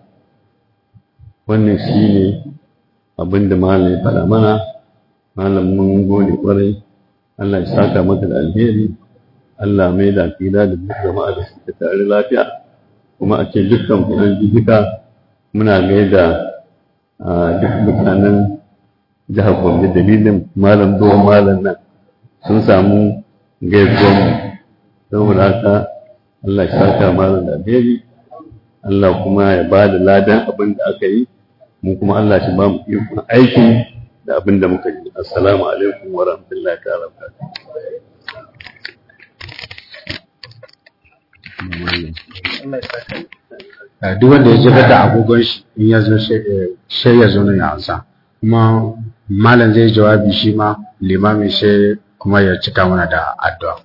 Speaker 4: wannan shine abin da malam ya faɗa mana malam mun gode kwarai Allah ya saka maka da alheri Allah mai da kila da duk jama'a da suka tare lafiya kuma a ce dukkan kuɗin jijika muna gaida duk mutanen jihar Gombe dalilin malam zuwa malam nan sun samu gaisuwan saboda haka Allah ya saka malam da alheri Allah kuma ya ba da ladan abin da aka yi mu kuma Allah shi ba mu ikon aiki da abin da muka yi assalamu alaikum wa rahmatullahi ta'ala
Speaker 5: duk wanda ya jira da agogon shi in ya zo sai ya zo nan ya ansa kuma malam zai jawabi shi ma limamin shi kuma ya cika mana da addu'a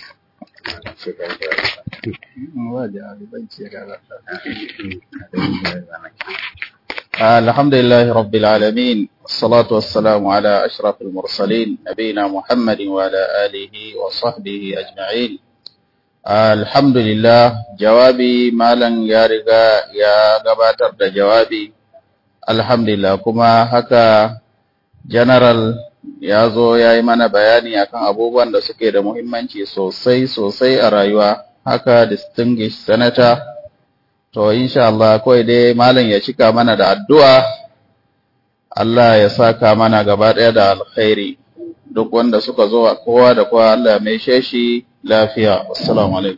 Speaker 3: الحمد لله رب العالمين الصلاة والسلام على أشرف المرسلين نبينا محمد وعلى آله وصحبه أجمعين الحمد لله جوابي مالا يا رجا يا gabatar da jawabi alhamdulillah kuma haka general ya zo ya yi mana bayani akan abubuwan da suke da muhimmanci sosai sosai a rayuwa haka distinguished senator to insha Allah kawai dai malam ya cika mana da addu'a Allah ya saka mana gaba ɗaya da alkhairi duk wanda suka zo kowa da kowa Allah ya mai shi lafiya assalamu alaikum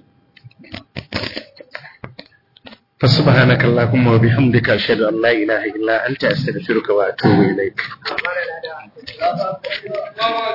Speaker 1: فسبحانك اللهم وبحمدك أشهد أن لا إله إلا أنت أستغفرك وأتوب إليك